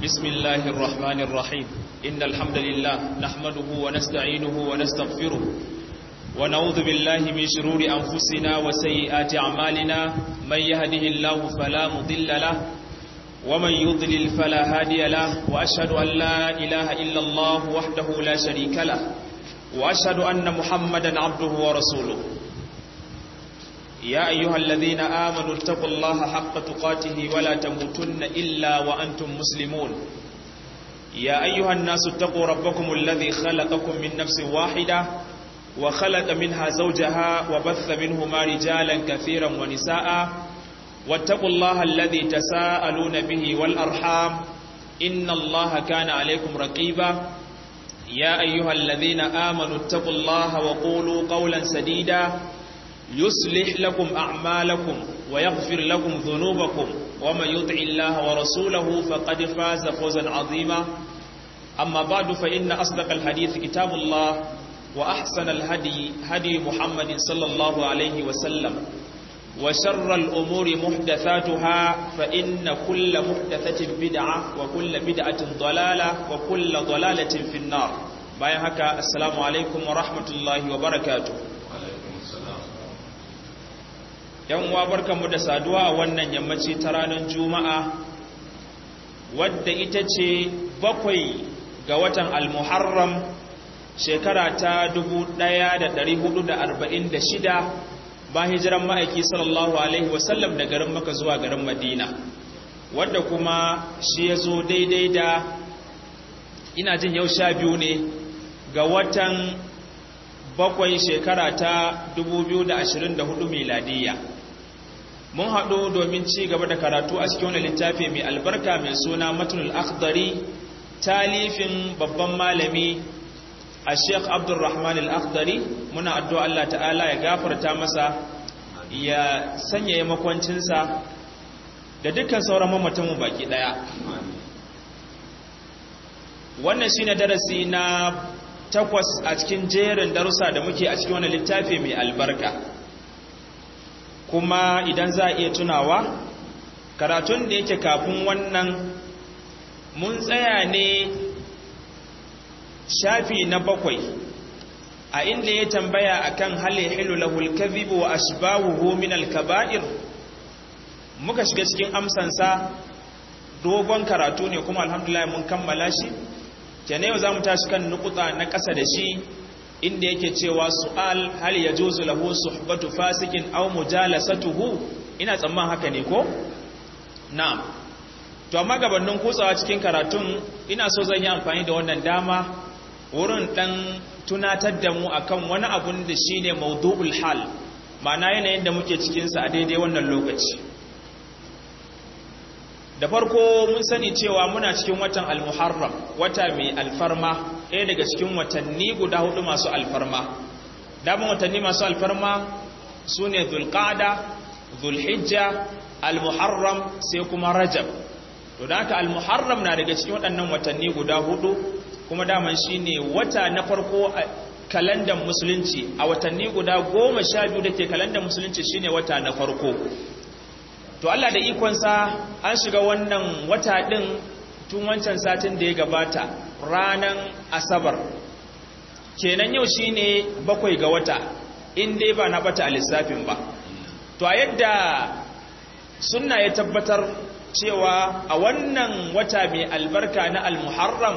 بسم الله الرحمن الرحيم إن الحمد لله نحمده ونستعينه ونستغفره ونعوذ بالله من شرور أنفسنا وسيئات أعمالنا من يهده الله فلا مضل له ومن يضلل فلا هادي له وأشهد أن لا إله إلا الله وحده لا شريك له وأشهد أن محمدا عبده ورسوله يا أيها الذين آمنوا اتقوا الله حق تقاته ولا تموتن إلا وأنتم مسلمون يا أيها الناس اتقوا ربكم الذي خلقكم من نفس واحدة وخلق منها زوجها وبث منهما رجالا كثيرا ونساء واتقوا الله الذي تساءلون به والأرحام إن الله كان عليكم رقيبا يا أيها الذين آمنوا اتقوا الله وقولوا قولا سديدا يصلح لكم أعمالكم ويغفر لكم ذنوبكم ومن يطع الله ورسوله فقد فاز فوزا عظيما أما بعد فإن أصدق الحديث كتاب الله وأحسن الهدي هدي محمد صلى الله عليه وسلم وشر الأمور محدثاتها فإن كل محدثة بدعة وكل بدعة ضلالة وكل ضلالة في النار باين هكا السلام عليكم ورحمة الله وبركاته yan uwa barkanmu da saduwa a wannan yammaci ta ranar juma'a wadda ita ce bakwai ga watan almuharram shekara ta 1446 ba hijiran ma'aiki sallallahu alaihi wasallam da garin maka zuwa garin madina wadda kuma shi ya zo daidai da ina jin yau sha biyu ne ga watan bakwai shekara ta 2024 miladiyya mun haɗu domin ci gaba da karatu a cikin wani littafi mai albarka mai suna matunul akhdari talifin babban malami a sheikh abdulrahman al-akhdari muna addu'a Allah ta'ala ya gafarta masa ya sanya makwancinsa da dukkan sauran mamatanmu baki ɗaya wannan shine darasi na takwas a cikin jerin darussa da muke a cikin wani littafi mai albarka kuma idan za a iya tunawa karatun da yake kafin wannan mun tsaya ne shafi na bakwai a inda ya tambaya akan hali hilu lahul kadhibu wa ashbahuhu min al-kaba'ir muka shiga cikin amsansa dogon karatu ne kuma alhamdulillah mun kammala shi kenan yau zamu tashi kan nukuta na ƙasa da shi inda yake cewa su'al hal yajuzu lahu suhbatu fasikin aw mujalasatuhu ina tsamman haka ne ko na'am to amma gabanin kutsawa cikin karatun ina so zan yi amfani da wannan dama wurin dan tunatar da mu akan wani abun da shine mawdu'ul hal ma'ana yanayin da muke cikin sa a daidai wannan lokaci da farko mun sani cewa muna cikin watan al-muharram wata mai alfarma ɗaya daga cikin watanni guda hudu masu alfarma daman watanni masu alfarma su ne zulƙada zulhijja al-muharram sai kuma rajab to da haka al-muharram na daga cikin waɗannan watanni guda hudu kuma daman shi ne wata na farko a kalandar musulunci a watanni guda goma sha biyu da ke kalandar musulunci shine wata na farko to Allah da ikonsa an shiga wannan wata ɗin tun wancan satin da ya gabata ranan asabar kenan yau shine bakwai ga wata in dai ba na bata a lissafin ba to a yadda sunna ya tabbatar cewa a wannan wata mai albarka na almuharram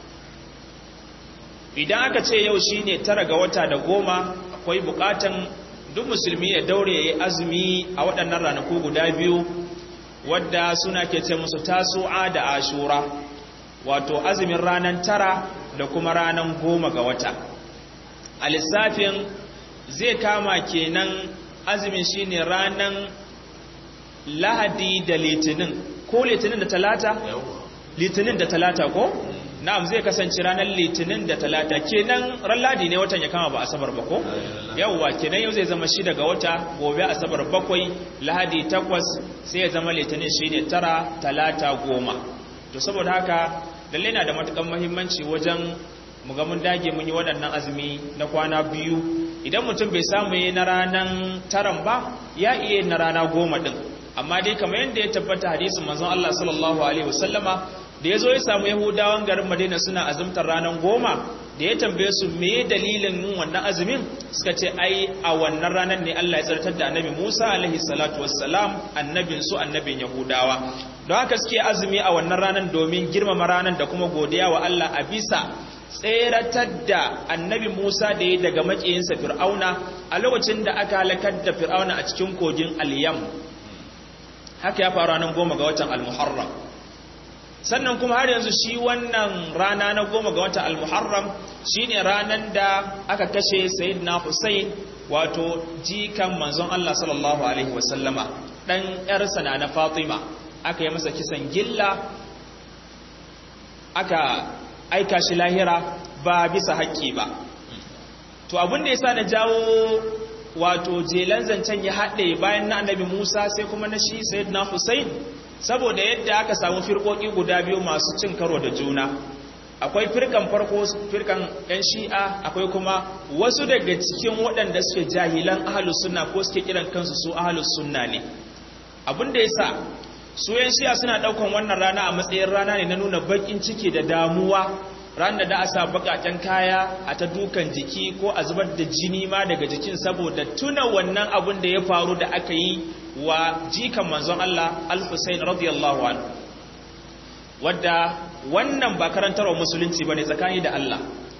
idan aka ce yau shine tara ga wata da goma akwai bukatan duk musulmi ya daure ya yi azumi a waɗannan ranaku guda biyu wadda suna ke ce musu tasu'a da ashura wato azumin ranar tara da kuma ranar goma ga wata a lissafin zai kama kenan azumin shine ranar lahadi da litinin ko litinin da talata? litinin da talata ko? na'am zai kasance ranar litinin da talata kenan ran ladi ne watan ya kama ba asabar ba ko yawwa kenan yau zai zama shi daga wata gobe asabar bakwai lahadi takwas sai ya zama litinin shine tara talata goma to saboda haka lalle na da matukan muhimmanci wajen mu ga mun dage mun yi waɗannan azumi na kwana biyu idan mutum bai samu yi na ranar taran ba ya iya na rana goma ɗin amma dai kamar yadda ya tabbata hadisin manzon Allah sallallahu alaihi wasallama da yazo ya samu yahudawan garin Madina suna azumtar ranar goma da ya tambaye su me dalilin yin wannan azumin suka ce ai a wannan ranar ne Allah ya tsartar da annabi Musa alaihi salatu wassalam annabin su annabin yahudawa don haka suke azumi a wannan ranar domin girmama ranar da kuma godiya wa Allah a bisa tseratar da annabi Musa da ya daga makiyinsa Fir'auna a lokacin da aka halakar da Fir'auna a cikin kogin Al-Yam haka ya faru ranar goma ga watan Al-Muharram sannan kuma har yanzu shi wannan rana na goma ga watan Al-Muharram shine ranar da aka kashe Sayyidina Hussein wato jikan manzon Allah sallallahu alaihi wasallama dan yarsa na Fatima aka yi masa kisan gilla aka aika shi lahira ba bisa haƙƙi ba to abin da yasa na jawo wato jelan zancen ya haɗe bayan na annabi Musa sai kuma na shi sayyidina Hussein saboda yadda aka samu firkoki guda biyu masu cin karo da juna akwai firkan farko firkan yan shi'a akwai kuma wasu daga cikin waɗanda suke jahilan ahlus sunna ko suke kiran kansu su ahlus sunna ne abin da yasa su yan shi'a suna ɗaukan wannan rana a matsayin rana ne na nuna bakin ciki da damuwa ran da da a sa bakaken kaya a ta dukan jiki ko a zubar da jini ma daga jikin saboda tuna wannan abun da ya faru da aka yi wa jikan manzon Allah al-Husayn radiyallahu anhu wadda wannan ba karantarwa musulunci bane tsakani da Allah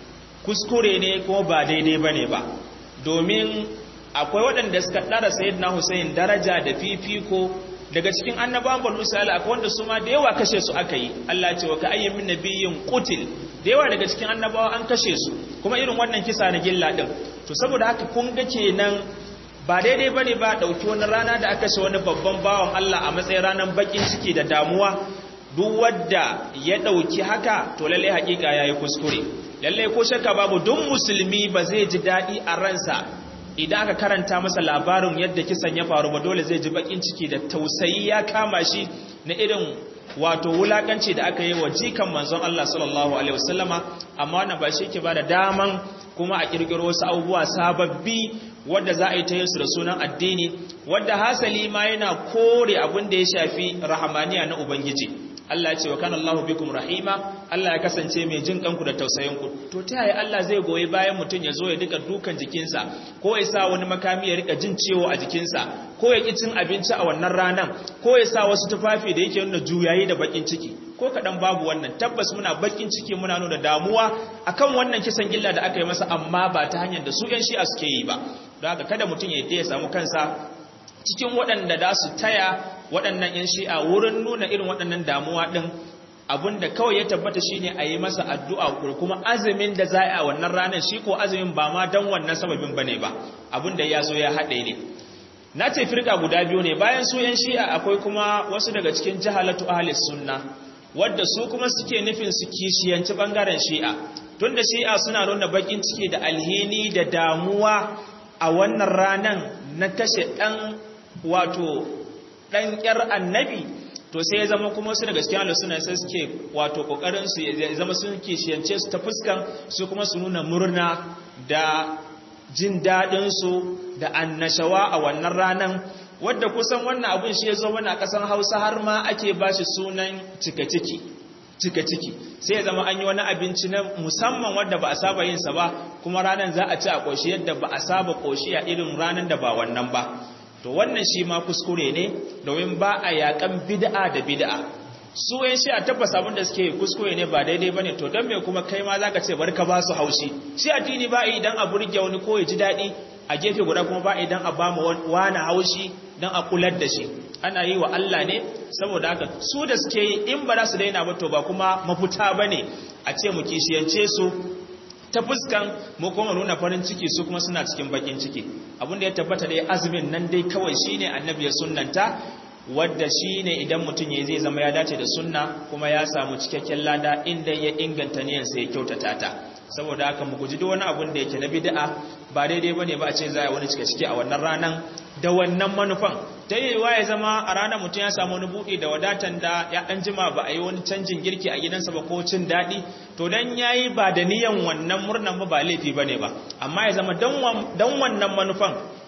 kuskure ne kuma ba daidai bane ba domin akwai waɗanda suka ɗara sayyidina Husayn daraja da fifiko daga cikin annabawan banu Isra'ila akwai wanda su ma da yawa kashe su aka yi Allah ce wa ka ayyin min nabiyyin qutil da yawa daga cikin annabawa an kashe su kuma irin wannan kisa na gilla din to saboda haka kun ga kenan ba daidai bane ba dauki wani rana da aka kashe wani babban bawan Allah a matsayin ranar bakin ciki da damuwa duk wanda ya dauki haka to lalle hakika yayi kuskure lalle ko shakka babu duk musulmi ba zai ji dadi a ransa idan aka karanta masa labarin yadda kisan ya faru ba dole zai ji bakin ciki da tausayi ya kama shi na irin wato wulakanci da aka yi wa jikan manzon Allah sallallahu alaihi wasallama amma wannan ba shi ke ba da daman kuma a kirkiro wasu abubuwa sababbi wadda za a yi ta yin su da sunan addini wadda hasali ma yana kore abin da ya shafi rahamaniya na ubangiji Allah ya ce wa kana Allahu bikum rahima Allah ya kasance mai jin kanku da tausayin ku to ta yaya Allah zai goyi bayan mutum ya zo ya duka dukan jikinsa ko ya sa wani makami ya rika jin ciwo a jikinsa ko ya ki cin abinci a wannan ranan ko ya sa wasu tufafi da yake nuna juyayi da bakin ciki ko kadan babu wannan tabbas muna bakin ciki muna nuna damuwa akan wannan kisan gilla da aka yi masa amma ba ta hanyar da su yan shi'a suke yi ba don haka kada mutum ya ya samu kansa cikin waɗanda da su taya waɗannan 'yan shi'a wurin nuna irin waɗannan damuwa ɗin abinda kawai ya tabbata shine a yi masa addu'a kuma azumin da za a wannan ranar shi ko azumin ba ma don wannan sababin ba ne ba abinda ya zo ya haɗe ne na ce firka guda biyu ne bayan su 'yan shi'a akwai kuma wasu daga cikin jahalatu ahalis sunna wadda su kuma suke nufin su kishiyanci ɓangaren shi'a tun da shi'a suna nuna baƙin ciki da alhini da damuwa a wannan ranar na kashe ɗan wato ɗan ƙyar annabi to sai ya zama kuma su daga cikin Allah suna sai suke wato kokarin su ya zama sun kishiyance su ta fuskan su kuma su nuna murna da jin daɗin su da annashawa a wannan ranan wadda kusan wannan abun shi ya zo mana a ƙasar Hausa har ma ake ba shi sunan cika ciki cika ciki sai ya zama an yi wani abinci na musamman wadda ba a saba yin sa ba kuma ranan za a ci a ƙoshi yadda ba a saba ƙoshi a irin ranan da ba wannan ba to wannan shi ma kuskure ne domin ba a yakan bid'a da bid'a su yan shi a tabbas abin da suke kuskure ne ba daidai bane to dan me kuma kai ma zaka ce bari ka ba su haushi shi addini ba idan a burge wani ko ya ji dadi a gefe guda kuma ba idan a ba mu wani haushi dan a kular da shi ana yi wa Allah ne saboda haka su da suke yi in ba za su daina ba to ba kuma mafuta bane a ce mu kishiyance su ta fuskan mu kuma nuna farin ciki su kuma suna cikin bakin ciki abinda ya tabbata da azumin nan dai kawai shine annabi ya sunnanta wadda shine idan mutum ya zai zama ya dace da sunna kuma ya samu cikakken lada inda ya inganta niyan sai ya kyautata ta saboda haka mu guji duk wani abun da yake na bid'a ba daidai bane ba a ce za a wani cike cike a wannan ranan da wannan manufan ta yiwuwa ya zama a ranar mutum ya samu wani buɗe da wadatan da ya ɗan jima ba a yi wani canjin girki a gidansa ba ko cin daɗi to dan ya yi ba da niyan wannan murnan ba ba laifi ba ne ba amma ya zama don wannan manufan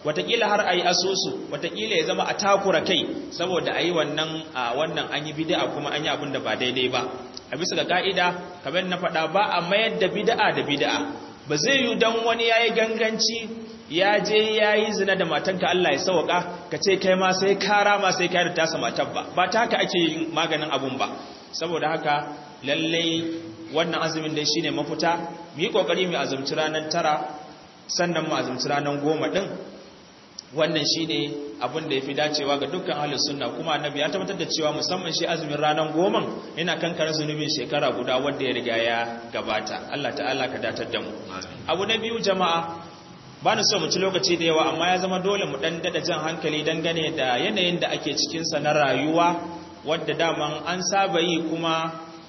watakila har a yi asusu watakila ya zama a takura kai saboda a yi wannan wannan an yi bid'a kuma an yi abin da ba daidai ba a bisa ga ka'ida kamar na faɗa ba a mayar da bid'a da bid'a ba zai yi don wani ya yi ganganci ya je ya yi zina da matanka Allah ya sauka ka ce kai ma sai kara ma sai kayar da tasa matan ba ba ta haka ake yin maganin abun ba saboda haka lallai wannan azumin dai shine mafita mu yi kokari mu azumci ranar tara sannan mu azumci ranar goma din wannan shine abin da yafi dacewa ga dukkan ahlus sunna kuma annabi ya tabbatar da cewa musamman shi azumin ranar goma yana kankare zunubin shekara guda wanda ya riga ya gabata Allah ta'ala ka datar da mu abu na biyu jama'a ba ni so mu ci lokaci da yawa amma ya zama dole mu dan dada jan hankali dangane da yanayin da ake cikin sa na rayuwa wadda daman an saba yi kuma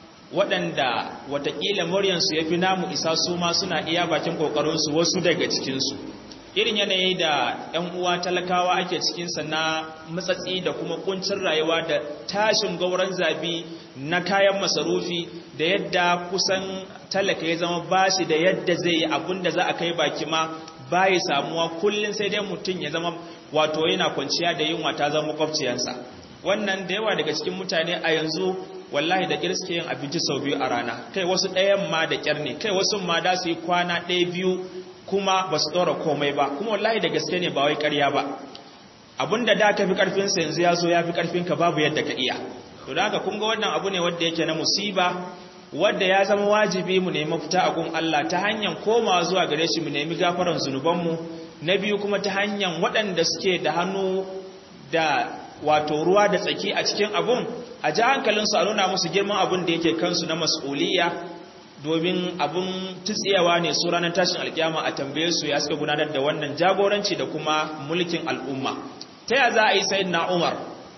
waɗanda watakila muryansu ya fi namu isa su ma suna iya bakin ƙoƙarinsu wasu daga cikinsu irin yanayi da 'yan uwa talakawa ake cikinsa na matsatsi da kuma kuncin rayuwa da tashin gauran zabi na kayan masarufi da yadda kusan talaka ya zama bashi da yadda zai yi abin da za a kai baki ma bayi samuwa kullum sai dai mutum ya zama wato yana kwanciya da yunwa ta zama makwabciyansa wannan da yawa daga cikin mutane a yanzu wallahi da kirske yin abinci sau biyu a rana kai wasu ɗayan ma da ƙyar ne kai wasu ma da su yi kwana ɗaya biyu kuma ba su ɗora komai ba kuma wallahi da gaske ne ba wai ƙarya ba abinda da ka fi ƙarfinsa yanzu ya zo ya fi ƙarfinka babu yadda ka iya to da haka kun ga wannan abu ne wanda yake na musiba wadda ya zama wajibi mu nemi fita a gun Allah ta hanyar komawa zuwa gare shi mu nemi gafaran zunubanmu na biyu kuma ta hanyar waɗanda suke da hannu da wato ruwa da tsaki a cikin abun a ji hankalinsu a nuna musu girman abun da yake kansu na mas'uliyya domin abun tutsiyawa ne su ranar tashin alkiyama a tambaye su ya suka gudanar da wannan jagoranci da kuma mulkin al'umma ta ya za a yi sayin na umar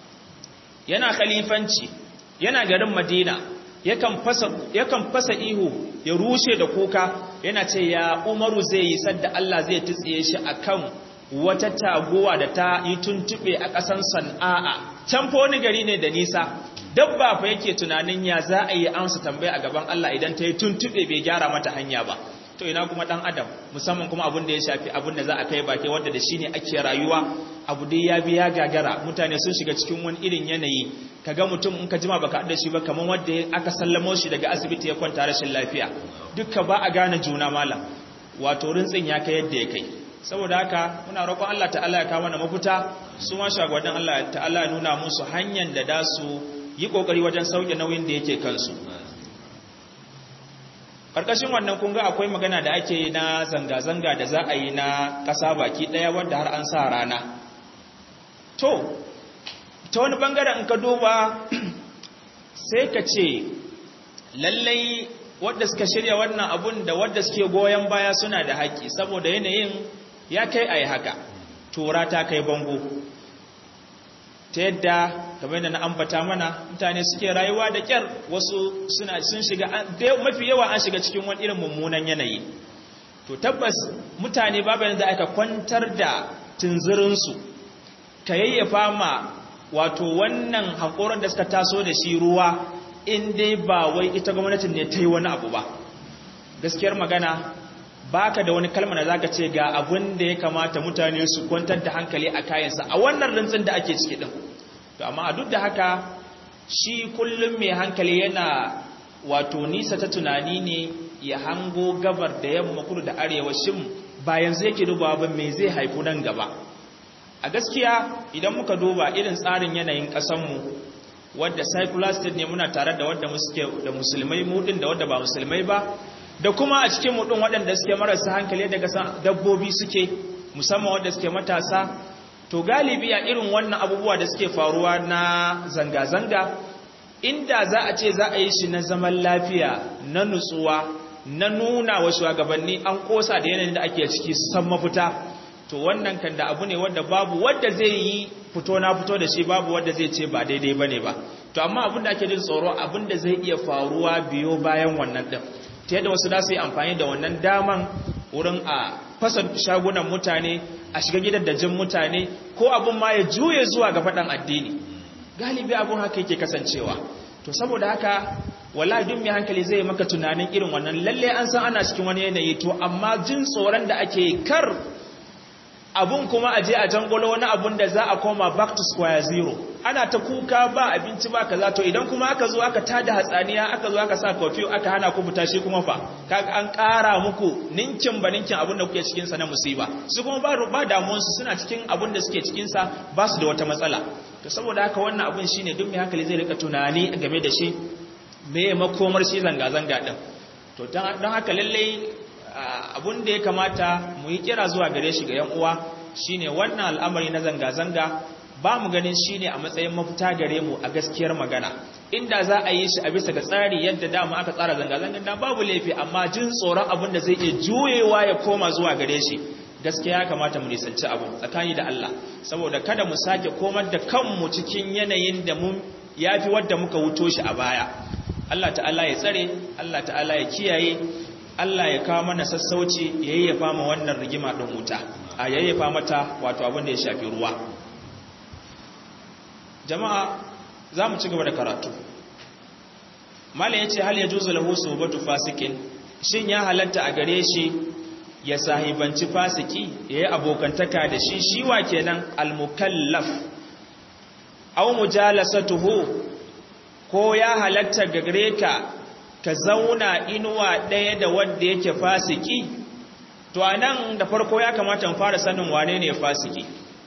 yana khalifanci yana garin madina yakan fasa ihu ya rushe da kuka yana ce ya umaru zai yi sadda Allah zai tutsiye shi akan wata taguwa da ta yi tuntube a ƙasan san'a'a can fa wani gari ne da nisa dabba fa yake tunanin ya za a yi amsa tambaya a gaban Allah idan ta yi tuntube bai gyara mata hanya ba to ina kuma dan adam musamman kuma abin da ya shafi abin da za a kai baki wanda da shine ake rayuwa abu dai ya biya gagara mutane sun shiga cikin wani irin yanayi kaga mutum in ka jima baka da shi ba kaman wanda aka sallamo shi daga asibiti ya kwanta rashin lafiya dukka ba a gane juna malam wato rintsin ya kai yadda ya kai saboda haka muna roƙon Allah ta'ala ya kawo mana mafita su ma shagwadin Allah ta'ala ya nuna musu hanyar da da su yi kokari wajen sauke nauyin da yake kansu karkashin wannan kun ga akwai magana da ake yi na zanga-zanga da za a yi na ƙasa baki ɗaya wanda har an sa rana to ta wani bangaren in ka duba sai ka ce lallai wadda suka shirya wannan abun da wadda suke goyon baya suna da haƙƙi saboda yanayin ya kai a yi haka tura ta kai bango ta yadda kamar da na ambata mana mutane suke rayuwa da kyar wasu suna sun shiga mafi yawa an shiga cikin wani irin mummunan yanayi to tabbas mutane babu yadda aka kwantar da tunzirinsu ka yayyafa ma wato wannan haƙorin da suka taso da shi ruwa in dai ba wai ita gwamnatin ne ta yi wani abu ba gaskiyar magana baka da wani kalma da zaka ce ga abin da ya kamata mutane su kwantar da hankali a kayansa a wannan rantsin da ake ciki din to amma a duk da haka shi kullum mai hankali yana wato nisa ta tunani ne ya hango gabar da yamma kudu da arewa shin ba yanzu yake dubawa ba me zai haifu nan gaba a gaskiya idan muka duba irin tsarin yanayin ƙasanmu wadda secular state ne muna tare da wadda muke da musulmai mudin da wadda ba musulmai ba da kuma a cikin mudin waɗanda suke marasa hankali daga dabbobi suke musamman wadda suke matasa to galibi a irin wannan abubuwa da suke faruwa na zanga-zanga inda za a ce za a yi shi na zaman lafiya na nutsuwa na nuna wa shugabanni an kosa da yanayin da ake ciki san mafita to wannan kan da abu ne wanda babu wanda zai yi fito na fito da shi babu wanda zai ce ba daidai bane ba to amma abin da ake jin tsoro abin da zai iya faruwa biyo bayan wannan din ta yadda wasu za su yi amfani da wannan daman wurin a fasa shagunan mutane a shiga gidan dajin mutane ko abin ma ya juye zuwa ga faɗan addini galibi abin haka yake kasancewa to saboda haka wallahi duk mai hankali zai maka tunanin irin wannan lalle an san ana cikin wani yanayi to amma jin tsoron da ake kar abun kuma aje a jangolo wani abun da za a koma back to square zero ana ta kuka ba abinci ba kaza to idan kuma aka zo aka tada hatsaniya aka zo aka sa curfew aka hana ku fita shi kuma fa kaga an ƙara muku ninkin ba ninkin abun da kuke cikin sa na musiba su kuma ba ba damuwar su suna cikin abun da suke cikin sa ba su da wata matsala to saboda haka wannan abun shine duk mai hankali zai rika tunani game da shi me makomar shi zanga zanga din to don haka lallai abun da ya kamata mu yi kira zuwa gare shi ga yan uwa shine wannan al'amari na zanga-zanga ba mu ganin shine a matsayin mafita gare mu a gaskiyar magana inda za a yi shi a bisa ga tsari yadda dama aka tsara zanga-zangan da babu laifi amma jin tsoron abun da zai iya juyewa ya koma zuwa gare shi gaskiya ya kamata mu nisanci abu tsakani da Allah saboda kada mu sake komar da kanmu cikin yanayin da mun yafi wadda muka wuto shi a baya Allah ta'ala ya tsare Allah ta'ala ya kiyaye Allah ya kawo mana sassauci ya yayyafa ma wannan rigima ɗin wuta a yayyafa mata wato abin da ya shafi ruwa jama'a za mu ci gaba da karatu malam ya ce hal ya juzu lahu subatu fasikin shin ya halatta a gare shi ya sahibanci fasiki ya yi abokantaka da shi shi wa kenan almukallaf aw mujalasatuhu ko ya halatta ga gare ka ka zauna inuwa ɗaya da wanda yake fasiki to a nan da farko ya kamata fara sanin wane ne fasiki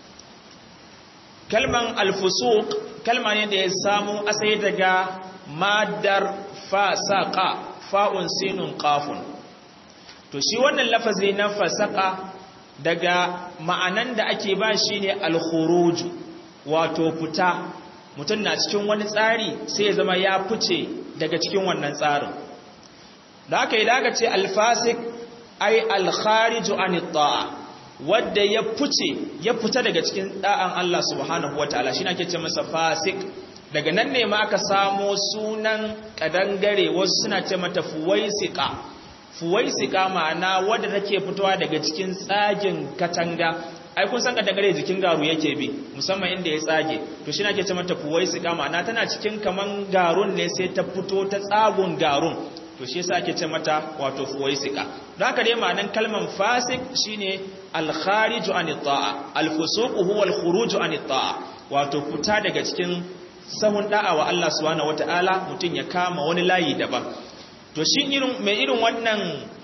kalman alfusuk kalma ne da ya samu asali daga madar fasaka fa'un sinun kafun to shi wannan lafazi na fasaka daga ma'anan da ake ba shi ne alkhuruju wato fita mutum na cikin wani tsari sai ya zama ya fice daga cikin wannan tsarin da aka yi daga ce alfasik ai alkhariju an ta'a wadda ya fice ya fita daga cikin da'an Allah subhanahu wataala shi ake ce masa fasik daga nan ne ma aka samo sunan kadangare wasu suna ce mata fuwaisika fuwaisika ma'ana wadda take fitowa daga cikin tsagin katanga ai kun san kadangare jikin garu yake bi musamman inda ya tsage to shi ake ce mata fuwaisika ma'ana tana cikin kaman garun ne sai ta fito ta tsagun garun to shi yasa ake ce mata wato fuwaisika don haka dai ma'anan kalman fasik shine al-khariju an ta'a al-fusuq huwa al-khuruju an ta'a wato fita daga cikin sahun da'a wa Allah subhanahu wataala mutun ya kama wani layi daban to shi irin mai irin wannan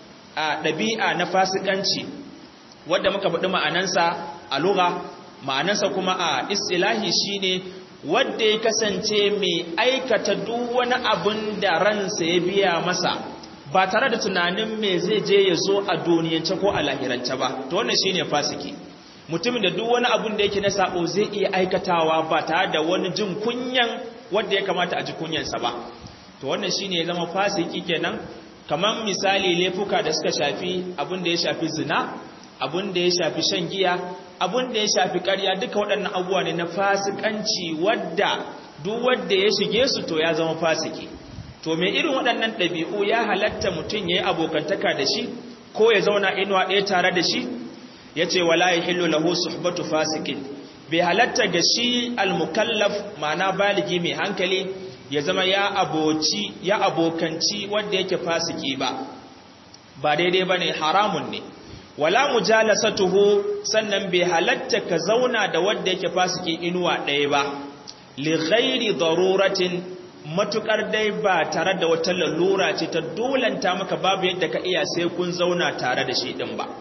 dabi'a na fasikanci wanda muka faɗi ma'anansa a lugha ma'anansa kuma a istilahi shine wadda ya kasance mai aikata duk wani abin da ransa ya biya masa ba tare da tunanin me zai je ya zo a duniyance ko a lahirance ba to wannan shine fasiki mutumin da duk wani abin da yake na sabo zai iya aikatawa ba tare da wani jin kunyan wanda ya kamata a ji kunyansa ba to wannan shine ya zama fasiki kenan kamar misali laifuka da suka shafi abin da ya shafi zina abin da ya shafi shan giya abin da ya shafi ƙarya duka waɗannan abubuwa ne na fasikanci wadda duk wadda ya shige su to ya zama fasiki to mai irin waɗannan ɗabi'u ya halatta mutum ya yi abokantaka da shi ko ya zauna inuwa ɗaya tare da shi ya ce wala ya hillu lahu suhbatu fasikin bai halatta ga shi almukallaf ma'ana baligi mai hankali ya zama ya aboci ya abokanci wanda yake fasiki ba ba daidai bane haramun ne wala mujalasatuhu sannan bai halatta ka zauna da wanda yake fasiki inuwa ɗaya ba li ghairi daruratin matukar dai ba tare da wata lalura ce ta dolanta maka babu yadda ka iya sai kun zauna tare da shi din ba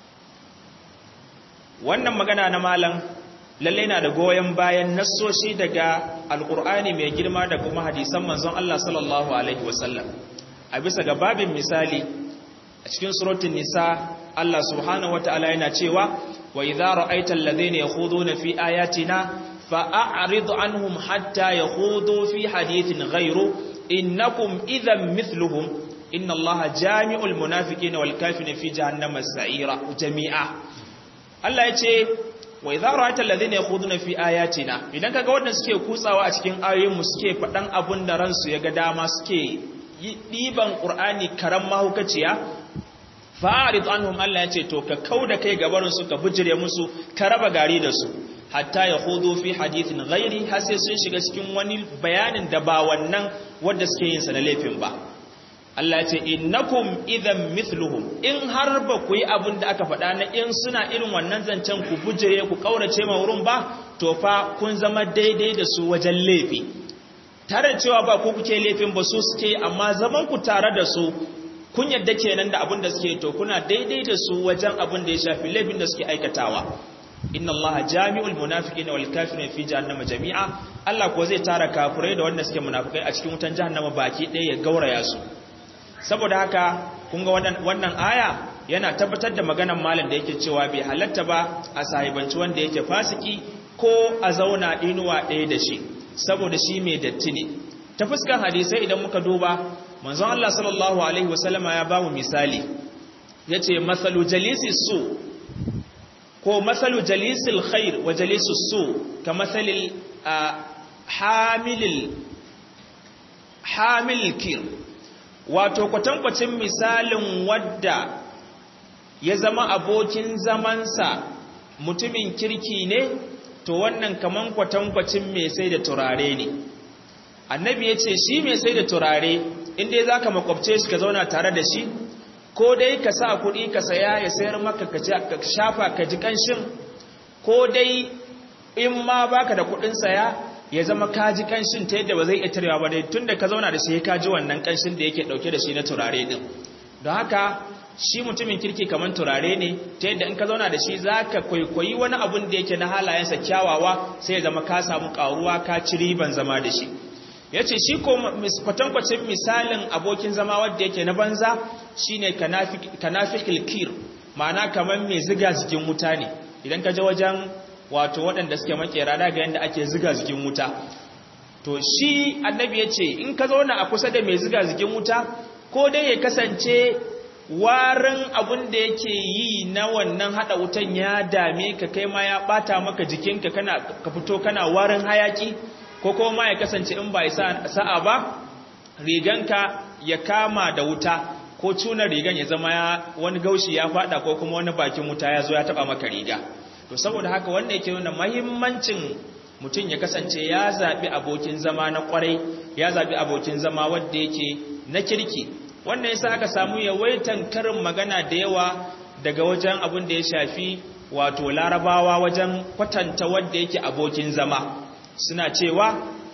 wannan magana na malam lalle na da goyen bayan nassoshi daga alkur'ani mai girma da kuma hadisan manzon Allah sallallahu alaihi wasallam a bisa ga babin misali a cikin suratul nisa Allah subhanahu wataala yana cewa wa idza ra'aita alladhina yakhuduna fi ayatina fa'rid anhum hatta yakhudu fi hadithin ghayru innakum idhan mithluhum inna Allaha jami'ul munafiqina wal kafirina fi jahannama sa'ira jami'a Allah ya ce wa idza ra'aita alladhina yakhuduna fi ayatina idan kaga wanda suke kutsawa a cikin ayoyin mu suke fadan abun da ransu yaga dama suke diban qur'ani karam mahukaciya fa'rid anhum Allah yace to ka kauda kai gabarin su ka bujire musu ka raba gari da su hatta yakhudu fi hadithin ghairi har sai sun shiga cikin wani bayanin da ba wannan wanda suke yin sa na laifin ba Allah ce innakum idan mithluhum in har ba ku yi abin da aka faɗa na in suna irin wannan zancen ku bujire ku kaurace ma wurin ba to fa kun zama daidai da su wajen laifi tare cewa ba ku kuke laifin ba su suke amma zaman ku tare da su kun yadda kenan da abin da suke to kuna daidai da su wajen abin da ya shafi laifin da suke aikatawa inna Allah jami'ul munafiqina wal kafirina fi jahannama jami'a Allah ko zai tara kafirai da wanda suke munafikai a cikin wutan jahannama baki ɗaya ya gauraya su saboda haka kun ga wannan aya yana tabbatar da maganan malam da yake cewa bai halatta ba a sahibanci wanda yake fasiki ko a zauna inuwa ɗaya da shi saboda shi mai datti ne ta fuskan hadisai idan muka duba manzon Allah sallallahu alaihi wasallama ya bamu misali yace masalu jalisi su ko masalu jalisil khair wa jalisus su ka masalil hamilil hamil kir wato kwatankwacin misalin wadda ya zama abokin zamansa mutumin kirki ne to wannan kaman kwatankwacin mai sai da turare ne annabi ya ce shi mai sai da turare inda za ka makwabce shi ka zauna tare da shi ko dai ka sa kuɗi ka saya ya sayar maka ka shafa ka ji ƙanshin ko dai in ma baka da kuɗin saya ya zama ka ji ƙanshin ta yadda ba zai iya tarewa ba dai tun da ka zauna da shi ka ji wannan ƙanshin da yake ɗauke da shi na turare ɗin don haka shi mutumin kirki kamar turare ne ta yadda in ka zauna da shi za ka kwaikwayi wani abun da yake na halayensa kyawawa sai ya zama ka samu ƙaruwa ka ci riban zama da shi ya ce shi ko kwatankwacin misalin abokin zama wadda yake na banza shi ne kanafikil kir ma'ana kamar mai ziga jikin wuta ne idan ka je wajen wato waɗanda suke makera daga yadda ake ziga jikin wuta to shi annabi ya ce in ka zauna a kusa da mai ziga jikin wuta ko dai ya kasance warin abin da yake yi na wannan hada wutan ya dame ka kai ma ya bata maka jikinka kana ka fito kana warin hayaki ko kuma ya kasance in ba sa'a ba riganka ya kama da wuta ko cunar rigan ya zama ya wani gaushi ya fada ko kuma wani bakin wuta ya zo ya taba maka riga to saboda haka wannan yake nuna muhimmancin mutum ya kasance ya zabi abokin zama na kwarai ya zabi abokin zama wanda yake na kirki wannan yasa aka samu yawaitan karin magana da yawa daga wajen abin da ya shafi wato larabawa wajen kwatanta wanda yake abokin zama suna cewa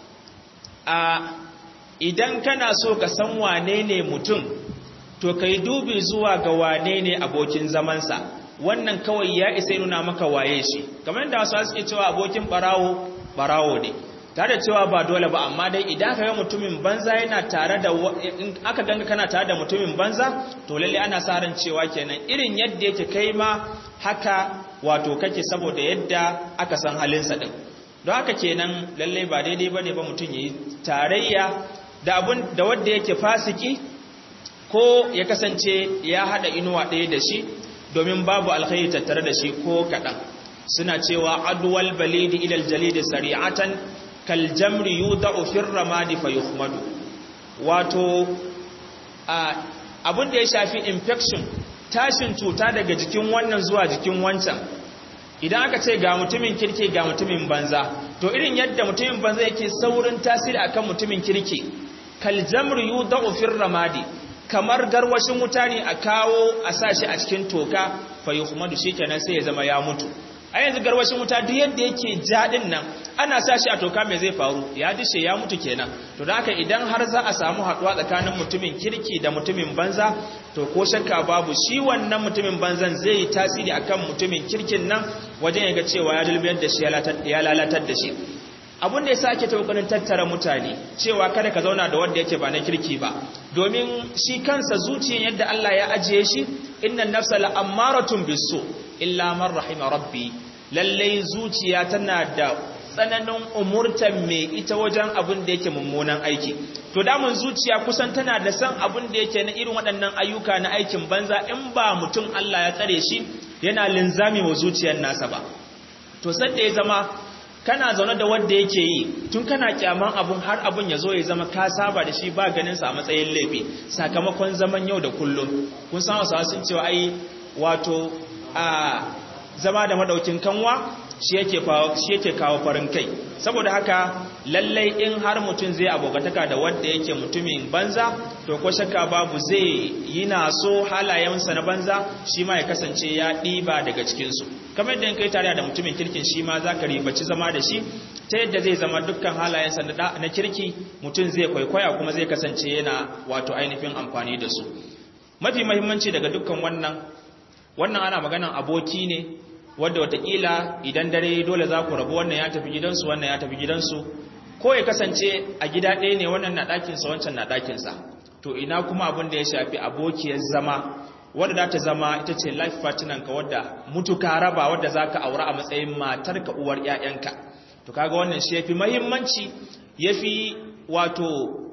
a idan kana so ka san wane ne mutum to kai dubi zuwa ga wane ne abokin zamansa wannan kawai ya isa nuna maka waye shi kamar da wasu suke cewa abokin barawo barawo ne tare da cewa ba dole ba amma dai idan ka ga mutumin banza yana tare da in aka ganga kana tare da mutumin banza to lalle ana sa ran cewa kenan irin yadda yake kai ma haka wato kake saboda yadda aka san halinsa din don haka kenan lalle ba daidai bane ba mutum yayi tarayya da abun da wanda yake fasiki ko ya kasance ya hada inuwa ɗaya da shi domin babu alkhairi tattare da shi ko kaɗan suna cewa adwal balidi ilal jalidi sari'atan kaljamri yudau fir ramadi fayuhmadu wato abin da ya shafi infection tashin cuta daga jikin wannan zuwa jikin wancan idan aka ce ga mutumin kirki ga mutumin banza to irin yadda mutumin banza yake saurin tasiri akan mutumin kirki kaljamri yudau fir ramadi kamar garwashin wuta ne a kawo a sashi a cikin toka fayuhmadu shikenan sai ya zama ya mutu a yanzu garwashin wuta duk yadda yake jaɗin nan ana sa shi a toka mai zai faru ya dishe ya mutu kenan to da haka idan har za a samu haɗuwa tsakanin mutumin kirki da mutumin banza to ko shakka babu shi wannan mutumin banzan zai yi tasiri akan mutumin kirkin nan wajen ya ga cewa ya dulbiyar da shi ya lalatar da shi abun da ya sake ta kokarin tattara mutane cewa kada ka zauna da wanda yake ba na kirki ba domin shi kansa zuciyar yadda Allah ya ajiye shi innan nafsa la'ammaratun bisu illa man rahima rabbi lallai zuciya tana da tsananin umurtan mai ita wajen abin da yake mummunan aiki to damun zuciya kusan tana da san abin da yake na irin waɗannan ayyuka na aikin banza in ba mutum Allah ya tsare shi yana linzami wa zuciyar nasa ba to sanda ya zama kana zaune da wanda yake yi tun kana kyaman abun har abun ya zo ya zama ka saba da shi ba ganin sa a matsayin laifi sakamakon zaman yau da kullum kun san wasu sun cewa ai wato a zama da madaukin kanwa shi yake shi yake kawo farin kai saboda haka lallai in har mutum zai abokataka da wanda yake mutumin banza to ko shakka babu zai yi na so halayensa na banza shi ma ya kasance ya ɗiba daga cikinsu kamar yadda in kai tare da mutumin kirkin shi ma za ka ribaci zama da shi ta yadda zai zama dukkan halayensa na kirki mutum zai kwaikwaya kuma zai kasance yana wato ainihin amfani da su mafi mahimmanci daga dukkan wannan wannan ana maganan aboki ne wadda watakila idan dare dole za ku rabu wannan ya tafi gidansu wannan ya tafi gidansu ko ya kasance a gida ɗaya ne wannan na ɗakinsa wancan na ɗakinsa to ina kuma abin da ya shafi abokiyar zama wadda za ta zama ita ce life partner ka wadda mutuka raba wadda za ka aura a matsayin matar ka uwar 'ya'yanka to kaga wannan shi yafi mahimmanci yafi wato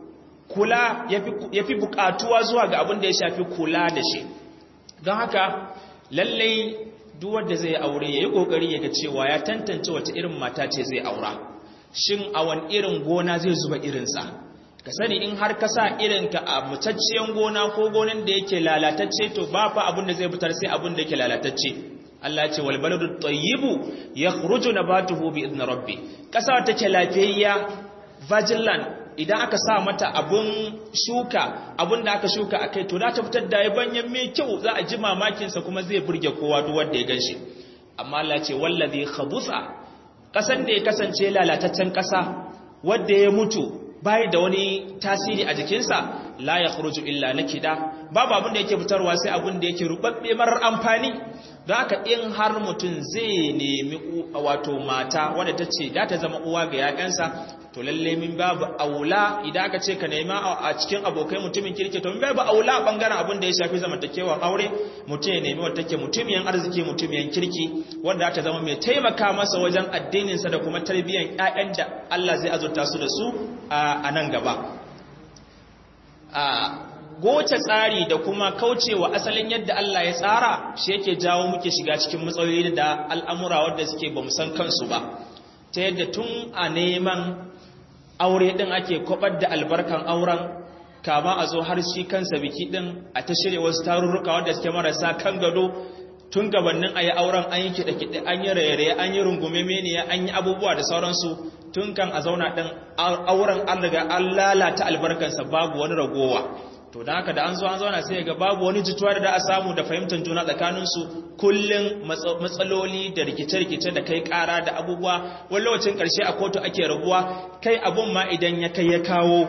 kula yafi bukatuwa zuwa ga abin da ya shafi kula da shi don haka lallai duk wanda zai aure yayi kokari yaga cewa ya tantance wace irin mata ce zai aura shin a wani irin gona zai zuba irinsa ka sani in har ka sa irinka a mutacciyar gona ko gonan da yake lalatacce to ba fa abin da zai fitar sai abin da yake lalatacce Allah ce wal baladu tayyibu yakhruju nabatuhu bi idni rabbi kasa take lafiyayya virgin land idan aka sa mata abun shuka abun da aka shuka akai to za ta fitar da yabanyan mai kyau za a ji mamakin sa kuma zai burge kowa duk wanda ya ganshi amma Allah ce wallazi khabutha kasan da ya kasance lalataccen kasa wanda ya mutu bai da wani tasiri a jikinsa la yakhruju illa nakida babu abin da yake fitarwa sai abin da yake rubabbe marar amfani don haka in har mutum zai nemi wato mata wadda ta ce da ta zama uwa ga yakansa to lalle min babu aula idan aka ce ka nema a cikin abokai mutumin kirki to min babu aula bangaren abin da ya shafi zamantakewar aure mutum ya nemi wadda take mutumiyan arziki mutumiyan kirki wadda ta zama mai taimaka masa wajen addininsa da kuma tarbiyyar ƴaƴan da Allah zai azurta su da su a nan gaba goce tsari da kuma kaucewa asalin yadda Allah ya tsara shi yake jawo muke shiga cikin matsaloli da al'amura wadda suke ba san kansu ba ta yadda tun a neman aure ɗin ake kwabar da albarkan auren kama a zo har shi kansa biki ɗin a ta shirya wasu tarurruka wadda suke marasa kan gado tun gabanin a yi auren an yi kiɗe-kiɗe an yi raye an yi rungume meniya an yi abubuwa da sauransu tun kan a zauna ɗin auren an riga an lalata albarkansa babu wani ragowa to da haka da an zo an zauna sai ga babu wani jituwa da da a samu da fahimtar juna tsakaninsu kullum matsaloli da rikice-rikice da kai kara da abubuwa wani lokacin karshe a kotu ake rabuwa kai abun ma idan ya kai ya kawo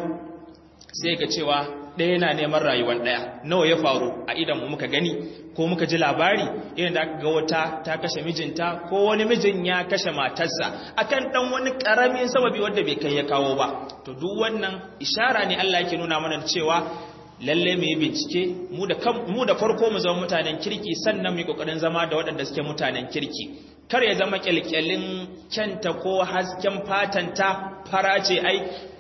sai ga cewa ɗaya na neman rayuwar ɗaya nawa ya faru a idan mu muka gani ko muka ji labari irin da aka ga wata ta kashe mijinta ko wani mijin ya kashe matarsa akan dan wani karamin sababi wanda bai kai ya kawo ba to duk wannan ishara ne Allah yake nuna mana cewa lalle mu yi bincike mu da farko mu zama mutanen kirki sannan mu yi kokarin zama da waɗanda suke mutanen kirki kar ya zama kyalkyalin kyanta ko hasken fatanta farace ai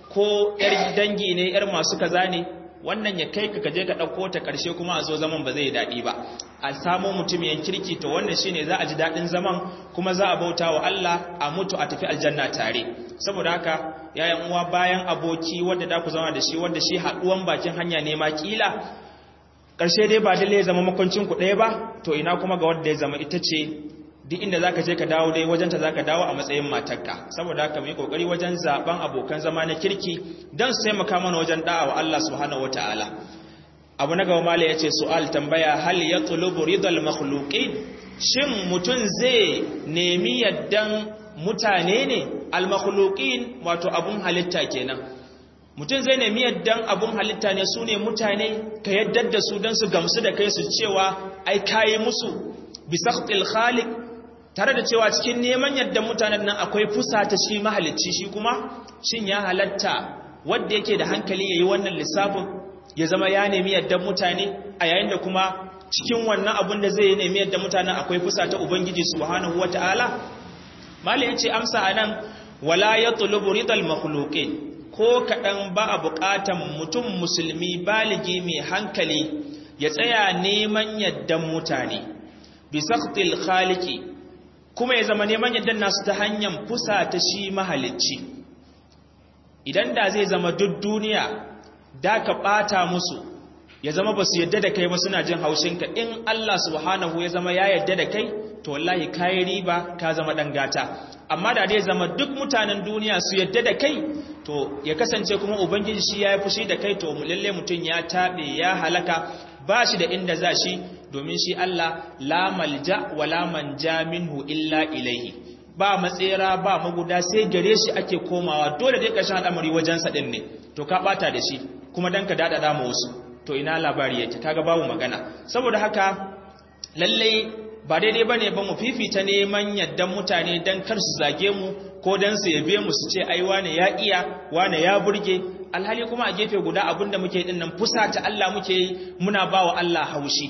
ko yar dangi ne yar masu kaza ne wannan ya kai ka kaje ka ɗauko ta ƙarshe kuma a zo zaman ba zai daɗi ba a samo mutum yan kirki to wannan shine za a ji daɗin zaman kuma za a bauta wa Allah a mutu a tafi aljanna tare saboda haka yayan uwa bayan aboki wanda da ku zama da shi wanda shi haɗuwan bakin hanya ne ma kila ƙarshe dai ba dalle ya zama makwancin ku ɗaya ba to ina kuma ga wanda ya zama ita ce duk inda zaka je ka dawo dai wajenta zaka dawo a matsayin matarka saboda haka mu yi kokari wajen zaben abokan zama na kirki dan su taimaka mana wajen da'a wa Allah subhanahu wataala abu na gaba mala yace su'al tambaya hal yatlubu ridal makhluqin shin mutun zai nemi yaddan mutane ne al makhluqin wato abun halitta kenan mutun zai nemi yaddan abun halitta ne sune mutane ka yaddar da su dan su gamsu da kai su cewa ai kai musu bi sakhtil khaliq tare da cewa cikin neman yadda mutanen nan akwai fusa ta shi mahalicci shi kuma shin ya halatta wanda yake da hankali yayi wannan lissafin ya zama ya nemi yadda mutane a yayin da kuma cikin wannan abun da zai nemi yadda mutanen akwai fusa ta ubangiji subhanahu wataala malai yace amsa anan wala yatlubu ridal makhluqin ko kadan ba a buƙatan mutum musulmi baligi mai hankali ya tsaya neman yaddan mutane bi sakhtil khaliqi kuma ya zama neman yadda nasu ta hanyar fusa ta shi mahalicci idan da zai zama duk duniya da ka ɓata musu ya zama ba su yadda da kai ba suna jin haushinka in Allah subhanahu ya zama ya yadda da kai to wallahi kai riba ka zama dan gata amma da dai zama duk mutanen duniya su yadda da kai to ya kasance kuma ubangiji shi ya yi fushi da kai to lalle mutum ya taɓe ya halaka ba shi da inda za shi domin shi Allah la malja wa la manja minhu illa ilaihi ba matsera ba maguda sai gare shi ake komawa dole dai ƙarshen al'amari wajen sa din ne to ka bata da shi kuma dan ka dada ma wasu to ina labari yake kaga babu magana saboda haka lalle ba daidai bane ba mu fifita neman yaddan mutane dan kar su zage mu ko dan su yabe mu su ce ai wane ya iya wane ya burge alhali kuma a gefe guda abinda muke din nan fusata Allah muke yi muna bawa Allah haushi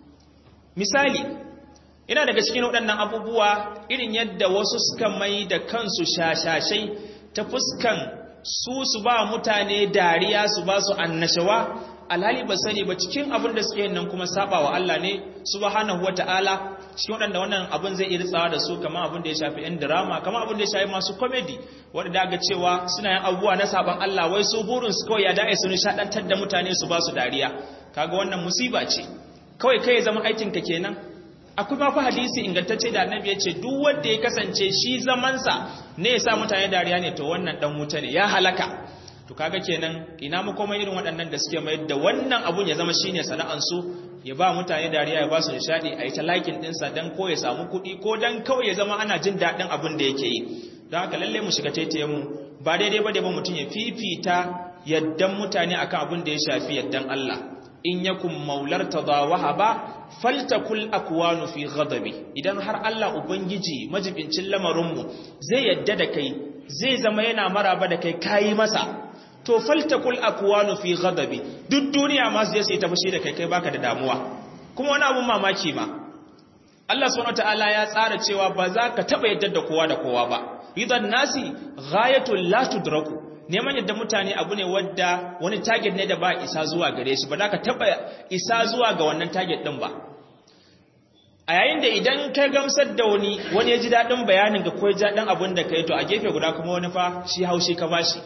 misali ina daga cikin waɗannan abubuwa irin yadda wasu suka mai da kansu shashashai ta fuskan su su ba mutane dariya su ba su annashawa alhali ba sani ba cikin abin da suke nan kuma saba wa Allah ne subhanahu wata'ala cikin waɗanda wannan abin zai iya ritsawa da su kamar abin da ya shafi yan drama kamar abin da ya shafi masu comedy wanda daga cewa suna yin abubuwa na saban Allah wai su burin su kawai ya da'i su nishadantar da mutane su ba su dariya kaga wannan musiba ce kawai kai zama aikin ka kenan akwai ma fa hadisi ingantacce da annabi ya ce duk wanda ya kasance shi zamansa ne ya sa mutane dariya ne to wannan dan wuta ne ya halaka to kaga kenan ina mu kuma irin waɗannan da suke mayar da wannan abun ya zama shine sana'an su ya ba mutane dariya ya ba su nishadi a yi ta likin ɗinsa don ko ya samu kuɗi ko don kawai ya zama ana jin daɗin abin da yake yi don haka lallai mu shiga taitaye mu ba daidai ba da ba mutum ya fifita yaddan mutane akan abin da ya shafi yaddan Allah in yakun maular tadawaha ba faltakul akwanu fi ghadabi idan har Allah ubangiji majibincin lamarin mu zai yadda da kai zai zama yana maraba da kai kayi masa to faltakul akwanu fi ghadabi duk duniya ma zai sai ta fushi da kai kai baka da damuwa kuma wani abun mamaki ma Allah subhanahu wataala ya tsara cewa ba za ka taba yadda da kowa da kowa ba ridan nasi ghayatul la tudraku neman yadda mutane abu ne wadda wani target ne da ba isa zuwa gare shi ba za ka taba isa zuwa ga wannan target din ba a yayin da idan ka gamsar da wani wani ya ji daɗin bayanin ga ko ya ji daɗin abin da ka yi to a gefe guda kuma wani fa shi haushi ka bashi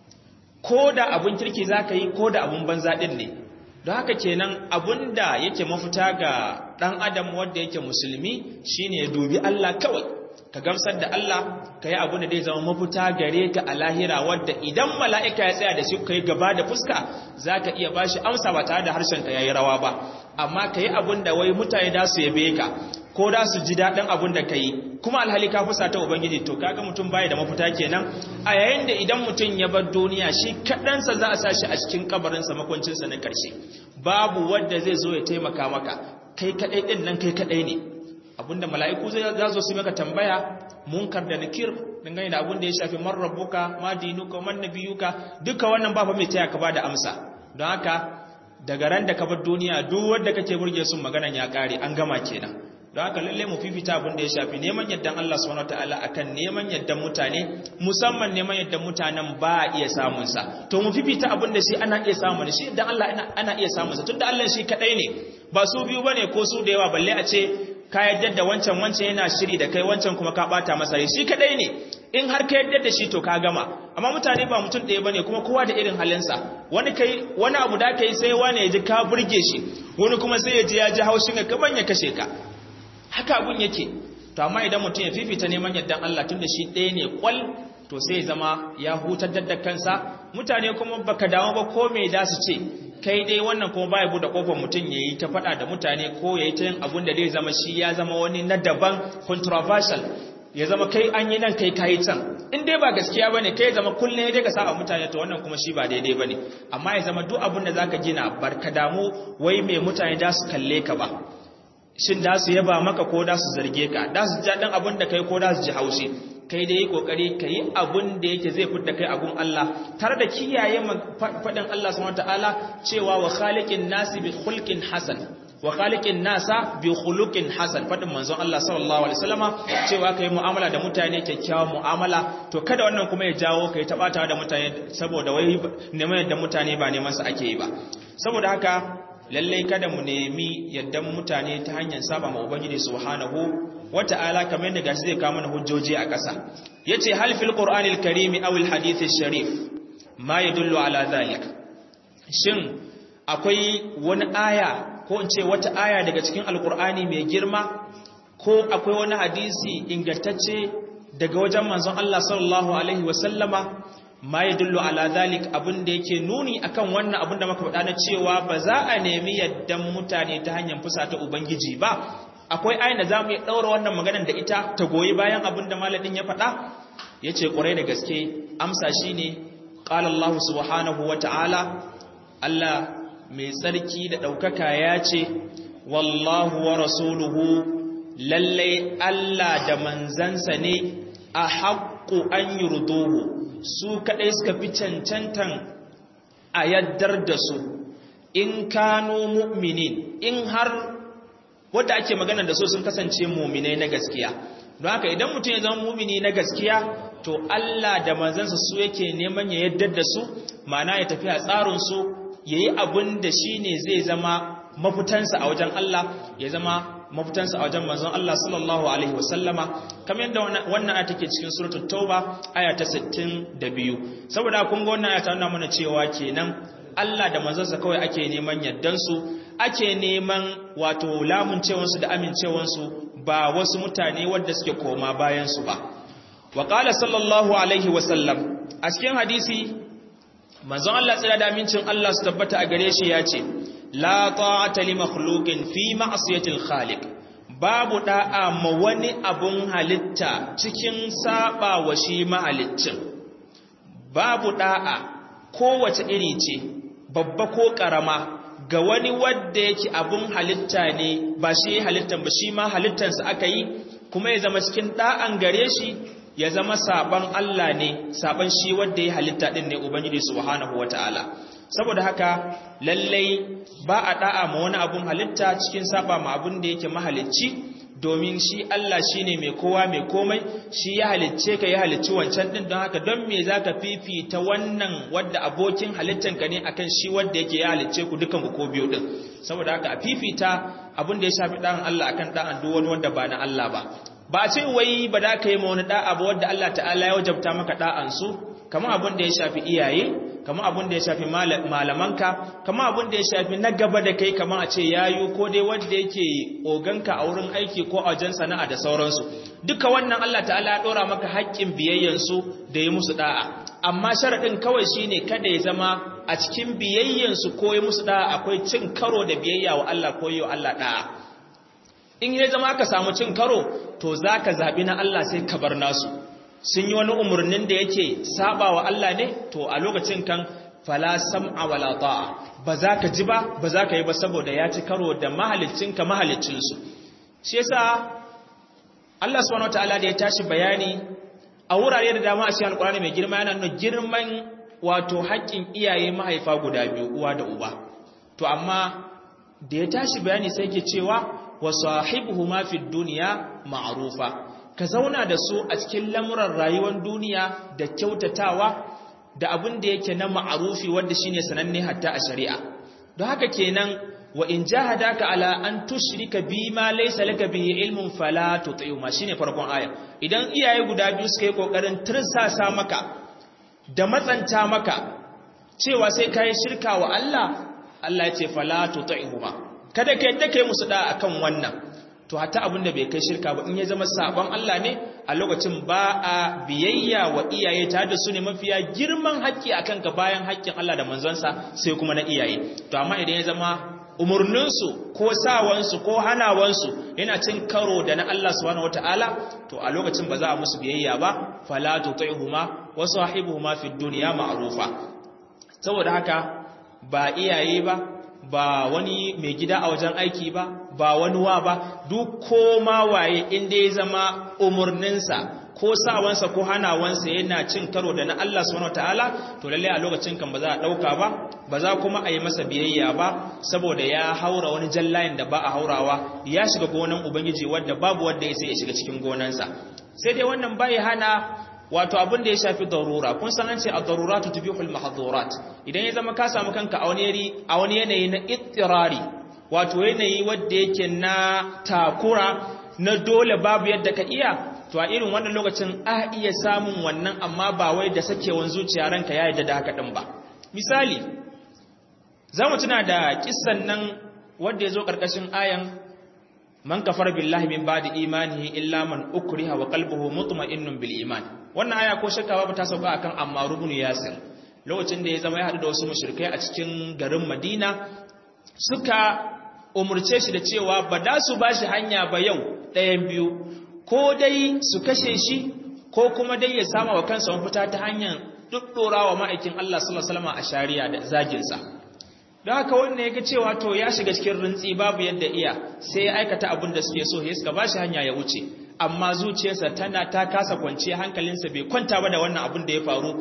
ko da abun kirki za ka yi ko da abun banza ɗin ne don haka kenan abun da yake mafita ga ɗan adam wanda yake musulmi shine ya dubi Allah kawai ka gamsar da Allah ka yi abun da zai zama mafita gare ka a lahira wadda idan mala'ika ya tsaya da shi ka yi gaba da fuska za ka iya ba shi amsa ba tare da harshen ka ya yi rawa ba amma ka yi abun da wai mutane da su yabe ka ko da su ji daɗin abin da ka yi kuma alhali ka fusa ta ubangiji to kaga mutum baya da mafita kenan a yayin da idan mutum ya bar duniya shi kaɗansa za a sa shi a cikin kabarinsa makwancinsa na ƙarshe babu wanda zai zo ya taimaka maka kai kaɗai ɗin nan kai kaɗai ne abinda mala'iku zai za zo su maka tambaya munkar da nakir dangane da abin da ya shafi man rabbuka ma dinuka man nabiyuka duka wannan ba fa mai taya ka ba da amsa don haka daga ran da ka bar duniya duk wanda kake burge sun maganan ya kare an gama kenan don haka lalle mu fifita abin da ya shafi neman yaddan Allah subhanahu wataala akan neman yaddan mutane musamman neman yaddan mutanen ba a iya samun sa to mu fifita abin da shi ana iya samun shi yaddan Allah ana iya samun sa tunda Allah shi kadai ne ba su biyu bane ko su da yawa balle a ce ka yadda da wancan wancan yana shiri da kai wancan kuma ka bata masa rai shi kadai ne in har ka yadda da shi to ka gama amma mutane ba mutum ɗaya bane kuma kowa da irin halinsa wani kai wani abu da kai sai wani ya ji ka burge shi wani kuma sai ya ji ya ji haushin ka kaman ya kashe ka haka abun yake to amma idan mutum ya fifita neman yardan Allah tunda shi ɗaya ne kwal to sai ya zama ya hutar da kansa mutane kuma baka damu ba ko me da su ce kai dai wannan kuma baya bude kofar mutum yayi ta fada da mutane ko yayi ta yin abun da zai zama shi ya zama wani na daban controversial ya zama kai an yi nan kai kayi can in dai ba gaskiya bane kai ya zama kullun ya daga sa mutane to wannan kuma shi ba daidai bane amma ya zama duk abun da zaka gina barka damu wai me mutane da su kalle ka ba shin da su yaba maka ko da su zarge ka da su ji dan abun da kai ko da su ji haushi kai da yi kokari ka yi abun da yake zai fitta kai abun Allah tare da kiyaye faɗin Allah subhanahu wataala cewa wa khaliqin nasi bi khulqin hasan wa khaliqin nasa bi khuluqin hasan faɗin manzon Allah sallallahu alaihi wasallama cewa kai mu'amala da mutane kyakkyawan mu'amala to kada wannan kuma ya jawo kai tabata da mutane saboda wai neman yadda mutane ba neman su ake yi ba saboda haka lallai kada mu nemi yaddan mutane ta hanyar saba ma ubangiji subhanahu wata'ala kamar yadda gashi zai kawo mana hujjoji a ƙasa yace hal fil qur'anil karimi aw al hadith sharif ma yadullu ala zalik shin akwai wani aya ko in ce wata aya daga cikin alqur'ani mai girma ko akwai wani hadisi ingantacce daga wajen manzon Allah sallallahu alaihi wasallama ma yadullu ala zalik abin da yake nuni akan wannan abin da muka faɗa na cewa ba za a nemi yaddan mutane ta hanyar fusata ubangiji ba akwai ayin da zamu iya daura wannan maganar da ita ta goyi bayan abin da malamin ya faɗa yace ƙurai da gaske amsa shine qala Allah subhanahu wata'ala Allah mai tsarki da ɗaukaka ya ce wallahu wa rasuluhu lallai Allah da manzansa ne a haƙƙo an yurduhu su kaɗai suka fi cancantan a yaddar da su in kano mu'minin in har wadda ake magana da su sun kasance muminai na gaskiya don haka idan mutum ya zama mumini na gaskiya to Allah da manzansa su yake neman ya yaddar da su ma'ana ya tafi a tsarinsu ya yi abin da shi ne zai zama mafitansa a wajen Allah ya zama mafitansa a wajen manzon Allah sallallahu alaihi wasallama kamar yadda wannan aya take cikin suratul tauba aya ta 62 saboda kun ga wannan aya ta nuna mana cewa kenan Allah da manzonsa kawai ake neman yaddan su ake neman wato lamuncewansu da amincewansu ba wasu mutane wadda suke koma bayan su ba wa qala sallallahu alaihi wasallam a cikin hadisi manzon Allah tsira da amincin Allah su tabbata a gare shi ya ce la ta'ata li makhluqin fi ma'siyatil khaliq babu da'a ma wani abun halitta cikin saba wa shi mahaliccin babu da'a kowace iri ce babba ko karama ga wani wadda yake abun halitta ne ba shi halittan ba shi ma halittansa aka yi kuma ya zama cikin da'an gare shi ya zama saban Allah ne saban shi wanda ya halitta din ne ubangiji subhanahu wataala saboda haka lallai ba a da'a ma wani abun halitta cikin saba ma abun da yake mahalicci domin shi Allah shine mai kowa mai komai shi ya halicce ka ya halicci wancan din don haka don me zaka fifita wannan wadda abokin halittan ka ne akan shi wanda yake ya halicce ku dukan ku ko biyu din saboda haka a fifita abun da ya shafi dan Allah akan dan duk wani wanda ba na Allah ba ba ce wai ba da ka yi ma wani da'a ba wadda Allah ta'ala ya wajabta maka da'ansu kamar abin da ya shafi iyaye kamar abin da ya shafi malamanka kamar abin da ya shafi na gaba da kai kamar a ce yayu ko dai wanda yake oganka a wurin aiki ko a wajen sana'a da sauransu duka wannan Allah ta'ala ya dora maka haƙƙin biyayyansu da ya musu da'a amma sharaɗin kawai shine kada ya zama a cikin biyayyansu ko ya musu da'a akwai cin karo da biyayya wa Allah ko yi wa Allah da'a in ya zama ka samu cin karo to za ka zaɓi na Allah sai ka bar nasu sun yi wani umarnin da yake saba wa Allah ne to a lokacin kan fala sam'a wala ta'a ba za ka ji ba ba za ka yi ba saboda ya ci karo da mahaliccinka mahaliccinsu shi yasa Allah subhanahu wataala da ya tashi bayani a wurare da dama a cikin alƙur'ani mai girma yana nuna girman wato haƙƙin iyaye mahaifa guda biyu uwa da uba to amma da ya tashi bayani sai ke cewa wa sahibuhuma fid dunya ma'rufa ka zauna da su a cikin lamuran rayuwar duniya da kyautatawa da abin da yake na ma'rufi wanda shine sananne hatta a shari'a don haka kenan wa in jahadaka ala an tushrika bima laysa laka bihi ilmun fala tuti'uma shine farkon aya idan iyaye guda biyu suka yi kokarin tirsasa maka da matsanta maka cewa sai kai shirka wa Allah Allah ya ce fala tuti'uma kada ka yadda kai musu da akan wannan to hatta abin da bai kai shirka ba in ya zama sabon Allah ne a lokacin ba a biyayya wa iyaye tare da su ne mafiya girman haƙƙi akan ka bayan haƙƙin Allah da manzonsa sai kuma na iyaye to amma idan ya zama umurninsu ko sawansu ko hanawansu yana cin karo da na Allah subhanahu wataala to a lokacin ba za a musu biyayya ba fala tuti'huma wa sahibuhuma fid dunya ma'rufa saboda haka ba iyaye ba ba wani mai gida a wajen aiki ba ba wani wa ba duk koma waye inda ya zama umarninsa ko sawansa ko hanawansa yana cin karo da na Allah subhanahu wataala to lalle a lokacin kan ba za a dauka ba ba za kuma a yi masa biyayya ba saboda ya haura wani jallayin da ba a haurawa ya shiga gonan ubangiji wanda babu wanda ya sai ya shiga cikin gonansa sai dai wannan bai hana wato abin da ya shafi darura kun san an ce ad-daruratu tubihul mahdhurat idan ya zama ka samu kanka a wani yari a wani yanayi na ittirari wato yanayi wanda yake na takura na dole babu yadda ka iya to a irin wannan lokacin a iya samun wannan amma ba wai da sakewan zuciya ranka ya yadda da haka din ba misali za mu tuna da kissan nan wanda ya zo ƙarƙashin ayan man kafara billahi min ba'di imanihi illa man ukriha wa qalbuhu mutma'innun bil iman wannan aya ko shakka babu ta sauka akan Ammar ibn Yasir lokacin da ya zama ya hadu da wasu mushrikai a cikin garin Madina suka umurce shi da cewa ba da su bashi hanya ba yau ɗayan biyu ko dai su kashe shi ko kuma dai ya sama wa kansa mafita ta hanyar duddorawa ma'aikin Allah sallallahu alaihi wasallam a shari'a da zaginsa don haka wannan yake cewa to ya shiga cikin rintsi babu yadda iya sai ya aikata abin da suke so ya suka bashi hanya ya wuce amma zuciyarsa tana ta kasa kwanciya hankalinsa bai kwanta ba da wannan abin da ya faru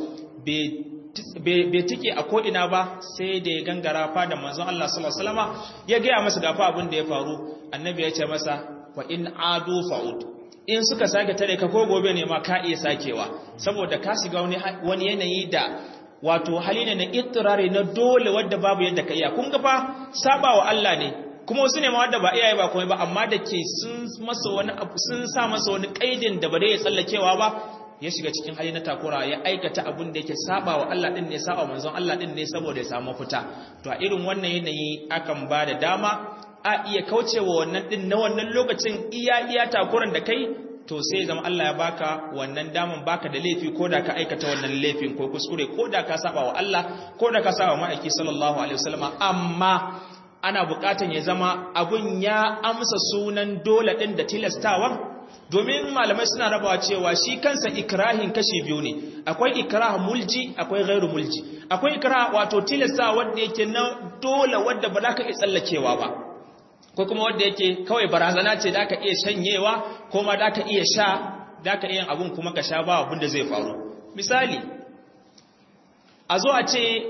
bai tike a ko'ina ba sai da ya gangara fada manzon Allah sallallahu alaihi wasallam ya gaya masa gafa abin da ya faru annabi ya ce masa wa in adu fa'ud in suka sake tare ka ko gobe ne ma ka iya sakewa saboda ka shiga wani yanayi da wato hali ne na ittirari na dole wadda babu yadda ka iya kun ga fa saba wa Allah ne kuma wasu ne ma wadda ba iyaye ba komai ba amma da ke sun masa wani abu sun sa masa wani kaidin da ba dai ya tsallakewa ba ya shiga cikin hali na takura ya aikata abin da yake saba wa Allah din ne saba manzon Allah din ne saboda ya samu fita to a irin wannan yanayi akan ba da dama a iya kaucewa wannan din na wannan lokacin iya iya takuran da kai to sai zama Allah ya baka wannan daman baka da laifi ko da ka aikata wannan laifin ko kuskure ko da ka saba wa Allah ko da ka saba wa ma'aiki sallallahu alaihi wasallama amma ana bukatan ya zama abun ya amsa sunan dole din da tilastawan domin malamai suna rabawa cewa shi kansa ikrahin kashi biyu ne akwai ikrah mulji akwai ghairu mulji akwai ikrah wato tilasta wanda yake na dole wanda ba za ka iya tsallakewa ba ko kuma wanda yake kawai barazana ce da ka iya shanyewa ko ma da ka iya sha da ka iya abun kuma ka sha ba abin da zai faru misali a zo a ce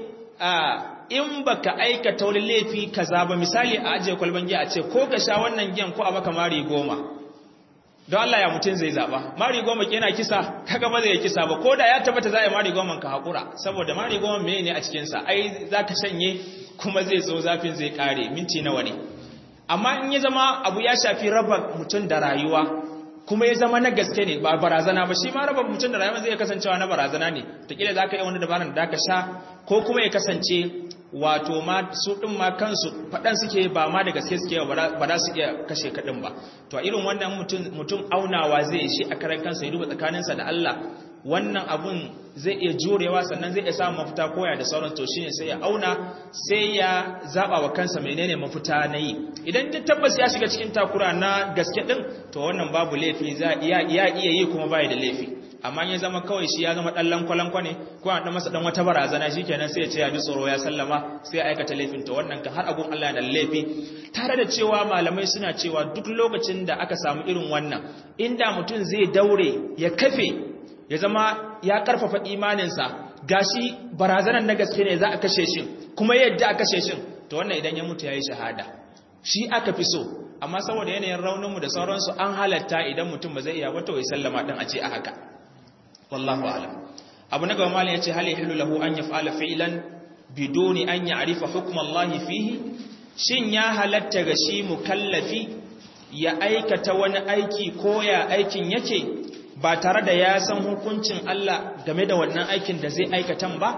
in baka aikata wani laifi kaza ba misali a ajiye kwalban giya a ce ko ka sha wannan giyan ko a baka mari goma don Allah ya mutum zai zaba mari goma yana kisa kaga ba zai kisa ba ko da ya tabbata za a yi mari goma ka haƙura saboda mari goma me ne a cikinsa ai za ka shanye kuma zai zo zafin zai kare minti nawa ne amma in ya zama abu ya shafi raba mutum da rayuwa kuma ya zama na gaske ne ba barazana ba shi ma raba mutum da rayuwa zai kasancewa na barazana ne takila za ka yi wani dabarar da ka sha ko kuma ya kasance wato ma su ɗin ma kansu faɗan suke ba ma da gaske suke ba za su iya kashe kaɗin ba to a irin wannan mutum aunawa zai shi a karan kansa ya duba tsakaninsa da Allah wannan abun zai iya jurewa sannan zai iya samun mafita koya da sauran to shine sai ya auna sai ya zaba wa kansa menene mafita na yi idan duk tabbas ya shiga cikin takura na gaske din to wannan babu laifi za iya iya yi kuma bai da laifi amma ya zama kawai shi ya zama dan lankwalanko ne ko an dan masa dan wata barazana shikenan sai ya ce ya ji tsoro ya sallama sai ya aikata laifin to wannan kan har agun Allah da laifi tare da cewa malamai suna cewa duk lokacin da aka samu irin wannan inda mutum zai daure ya kafe ya zama ya karfafa imaninsa gashi barazanar na gaske ne za a kashe shi kuma yadda a kashe shi to wannan idan ya mutu yayi shahada shi aka fi so amma saboda yanayin rauninmu da sauransu an halatta idan mutum ba zai iya ba to ya sallama din a ce a haka wallahu a'lam abu na gaba malin yace hal yahillu lahu an yaf'ala fi'lan biduni an ya'rifa hukm Allah fihi shin ya halatta ga shi mukallafi ya aikata wani aiki ko ya aikin yake ba tare da ya san hukuncin Allah game da wannan aikin da zai aikatan ba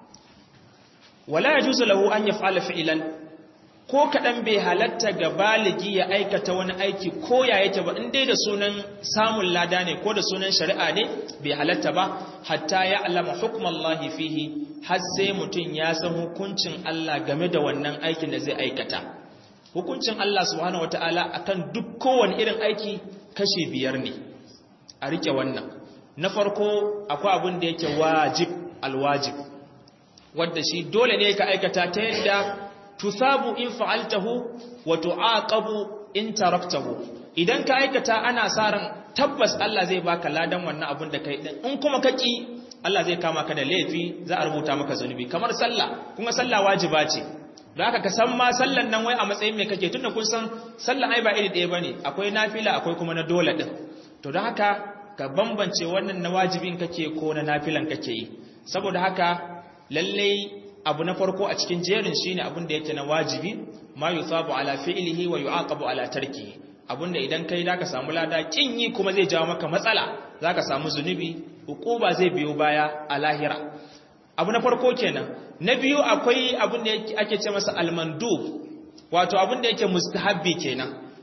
wala yajuzu lahu an yaf'ala fi'lan ko kadan bai halatta ga baligi ya aikata wani aiki ko ya yake ba in dai da sunan samun lada ne ko da sunan shari'a ne bai halatta ba hatta ya alama hukmallahi fihi har sai mutum ya san hukuncin Allah game da wannan aikin da zai aikata hukuncin Allah subhanahu wataala akan duk kowane irin aiki kashi biyar ne a rike wannan na farko akwai abin da yake wajib alwajib wanda shi dole ne ka aikata ta yadda tusabu in fa'altahu wa tu'aqabu in taraktahu idan ka aikata ana sa ran tabbas Allah zai baka ladan wannan abin da kai din in kuma ka ki Allah zai kama ka da laifi za a rubuta maka zunubi kamar sallah kuma sallah wajiba ce don haka ka san ma sallan nan wai a matsayin me kake tunda kun san sallan ai ba iri ɗaya bane akwai nafila akwai kuma na dole din to don haka ka bambance wannan na wajibin kake ko na nafilan kake yi saboda haka lallai abu na farko a cikin jerin shine abin da yake na wajibi ma yusabu ala fi'lihi wa yu'aqabu ala tarkihi abinda idan kai zaka samu lada kin yi kuma zai jawo maka matsala zaka samu zunubi hukuba zai biyo baya a lahira abu na farko kenan na biyu akwai abin da ake ce masa almandub wato abin da yake mustahabbi kenan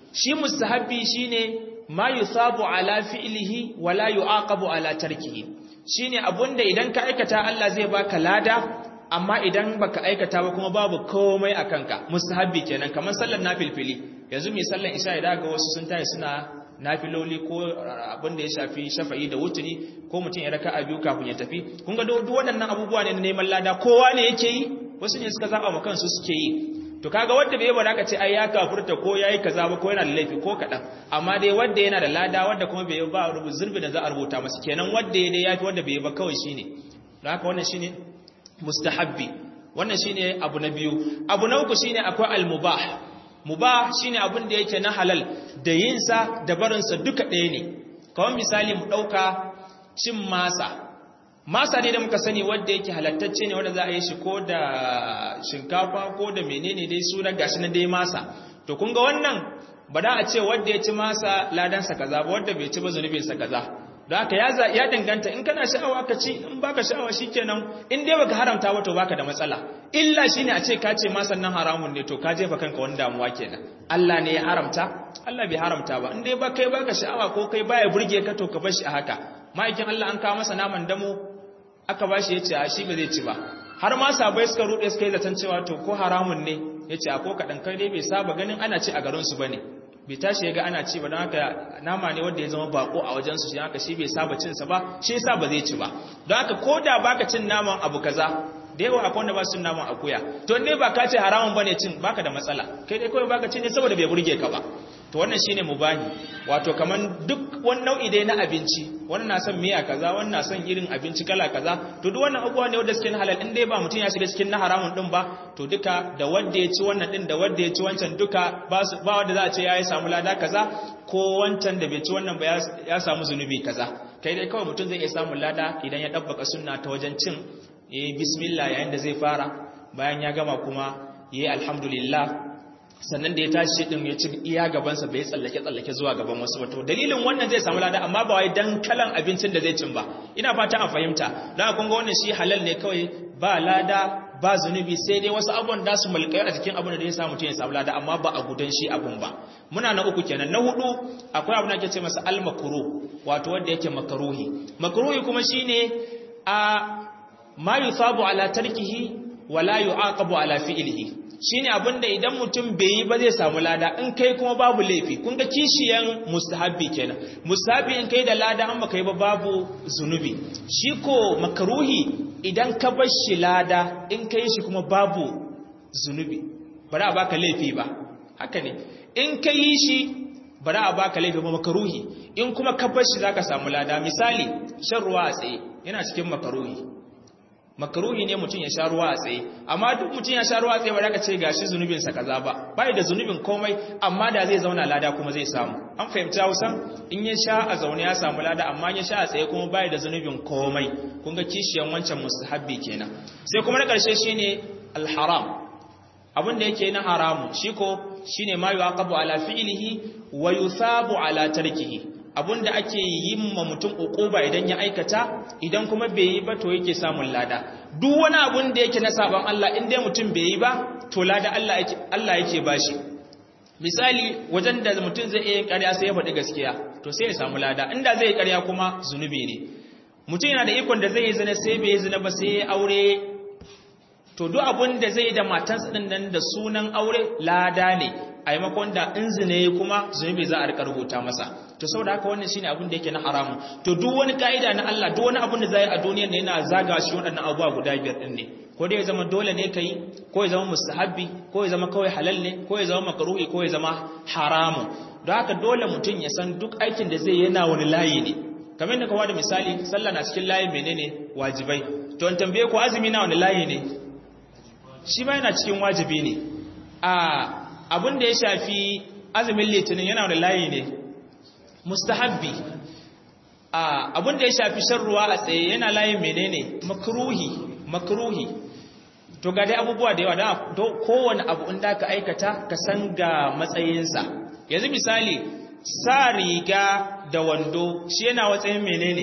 shi mustahabbi shine ma yusabu ala fi'lihi wa la yu'aqabu ala tarkihi shine abunda idan ka aikata Allah zai baka lada amma idan baka aikata ba kuma babu komai a kanka mustahabbi kenan kamar sallar nafilfili yanzu mai sallar isha idan ga wasu sun tayi suna nafiloli ko abin da ya shafi shafa'i da wuturi ko mutum ya raka a biyu kafin ya tafi kun ga duk waɗannan abubuwa ne na neman lada kowa ne yake yi wasu ne suka zaba ma kansu suke yi to kaga wanda bai ba ka ce ai ya kafurta ko yayi kaza ba ko yana da laifi ko kadan amma dai wanda yana da lada wanda kuma bai ba rubu zurbi da za a rubuta masa kenan wanda ya dai yafi wanda bai ba kawai shine don haka wannan shine mustahabbi wannan shine abu na biyu abu na uku shine akwai al-mubah mubah shine abin da yake na halal da yin sa da barin sa duka ɗaya ne kawai misali mu dauka cin masa masa ne da muka sani wanda yake halattacce ne wanda za a yi shi ko da shinkafa ko da menene dai sunan gashi na dai masa to kun ga wannan ba da a ce wanda ya ci masa ladansa kaza ba wanda bai ci ba zunubinsa kaza don haka ya danganta in kana sha'awa ka ci in baka sha'awa shikenan in dai baka haramta wato baka da matsala illa shine a ce ka ce ma sannan haramun ne to ka jefa kanka wani damuwa kenan Allah ne ya haramta Allah bai haramta ba in dai ba kai baka sha'awa ko kai baya burge ka to ka bar shi a haka ma'aikin Allah an kawo masa naman damo aka bashi yace a shi ba zai ci ba har ma sabai suka rude suka yi zaton cewa to ko haramun ne yace a ko kadan kai dai bai saba ganin ana ci a garin su bane bai tashi ya ga ana ci ba don haka nama ne wanda ya zama bako a wajensu shi haka shi bai saba cinsa ba shi yasa ba zai ci ba don haka ko da baka cin naman abu kaza da yawa akwai wanda ba su cin naman akuya to ne ba ka ce haramun bane cin baka da matsala kai dai kawai baka ci ne saboda bai burge ka ba to wannan shine mubahi wato kaman duk wani nau'i dai na abinci wani na son miya kaza wani na son irin abinci kala kaza to duk wannan abubuwa ne wanda suke na halal in dai ba mutum ya shiga cikin na haramun din ba to duka da wanda ya ci wannan din da wanda ya ci wancan duka ba su ba wanda za a ce ya samu lada kaza ko wancan da bai ci wannan ba ya samu zunubi kaza kai dai kawai mutum zai iya samun lada idan ya dabbaka sunna ta wajen cin yayi bismillah yayin da zai fara bayan ya gama kuma yayi alhamdulillah sannan da ya tashi din ya ci iya gabansa bai tsallake tsallake zuwa gaban wasu wato dalilin wannan zai samu lada amma ba wai dan kalan abincin da zai cin ba ina fata an fahimta dan kun ga wannan shi halal ne kawai ba lada ba zunubi sai dai wasu abubuwan da su mulkai a cikin abin da ya samu mutum ya samu lada amma ba a gudan shi abun ba muna na uku kenan na hudu akwai abin da ake ce masa al-makruh wato wanda yake makruhi makruhi kuma shine a ma yusabu ala tarkihi wala yu'aqabu ala fi'lihi shine abinda idan mutum bai yi ba zai samu lada in kai kuma babu laifi kun ga kishiyan mustahabbi kenan mustahabbi in kai da lada an baka yi ba babu zunubi shi ko makaruhi idan ka bar shi lada in kai shi kuma babu zunubi bari a baka laifi ba haka ne in ka yi shi bari a baka laifi ba makaruhi in kuma ka bar shi zaka samu lada misali shan ruwa a tsaye yana cikin makaruhi makaruhi ne mutum ya sha ruwa a tsaye amma duk mutum ya sha ruwa a tsaye ba ka ce gashi zunubin sa kaza ba bai da zunubin komai amma da zai zauna lada kuma zai samu an fahimci Hausa in ya sha a zaune ya samu lada amma ya sha a tsaye kuma bai da zunubin komai kun ga kishiyan wancan mustahabbi kenan sai kuma na karshe shine alharam abin da yake na haramu shi ko shine ma yuqabu ala fi'lihi wa yusabu ala tarkihi da ake yin ma mutum ukuba idan ya aikata idan kuma bai yi ba to yake samun lada duk wani abun da yake na saban Allah in dai mutum bai yi ba to lada Allah yake Allah yake bashi misali wajen da mutum zai iya ƙarya sai ya faɗi gaskiya to sai ya samu lada inda zai yi ƙarya kuma zunubi ne mutum yana da ikon da zai yi zina sai bai yi zina ba sai ya aure to duk abun da zai da matansa din nan da sunan aure lada ne a maimakon da in zine kuma zunubi za a rika rubuta masa to saboda haka wannan shine abin da yake na haramu to duk wani kaida na Allah duk wani abin da zai a duniyar ne yana zaga shi waɗannan abubuwa guda biyar din ne ko dai ya zama dole ne kai ko ya zama mustahabbi ko ya zama kawai halal ne ko ya zama makruhi ko ya zama haramu don haka dole mutum ya san duk aikin da zai yana wani layi ne kamar yadda kawo da misali sallah na cikin layin menene wajibai to in tambaye ku azumi na wani layi ne shi ba yana cikin wajibi ne a abin da ya shafi azumin litinin yana da layi ne mustahabbi abin da ya shafi shan ruwa a tsaye yana layin menene makruhi makruhi to ga dai abubuwa da yawa da kowane abu inda ka aikata ka san ga matsayinsa yanzu misali sa riga da wando shi yana watsayin menene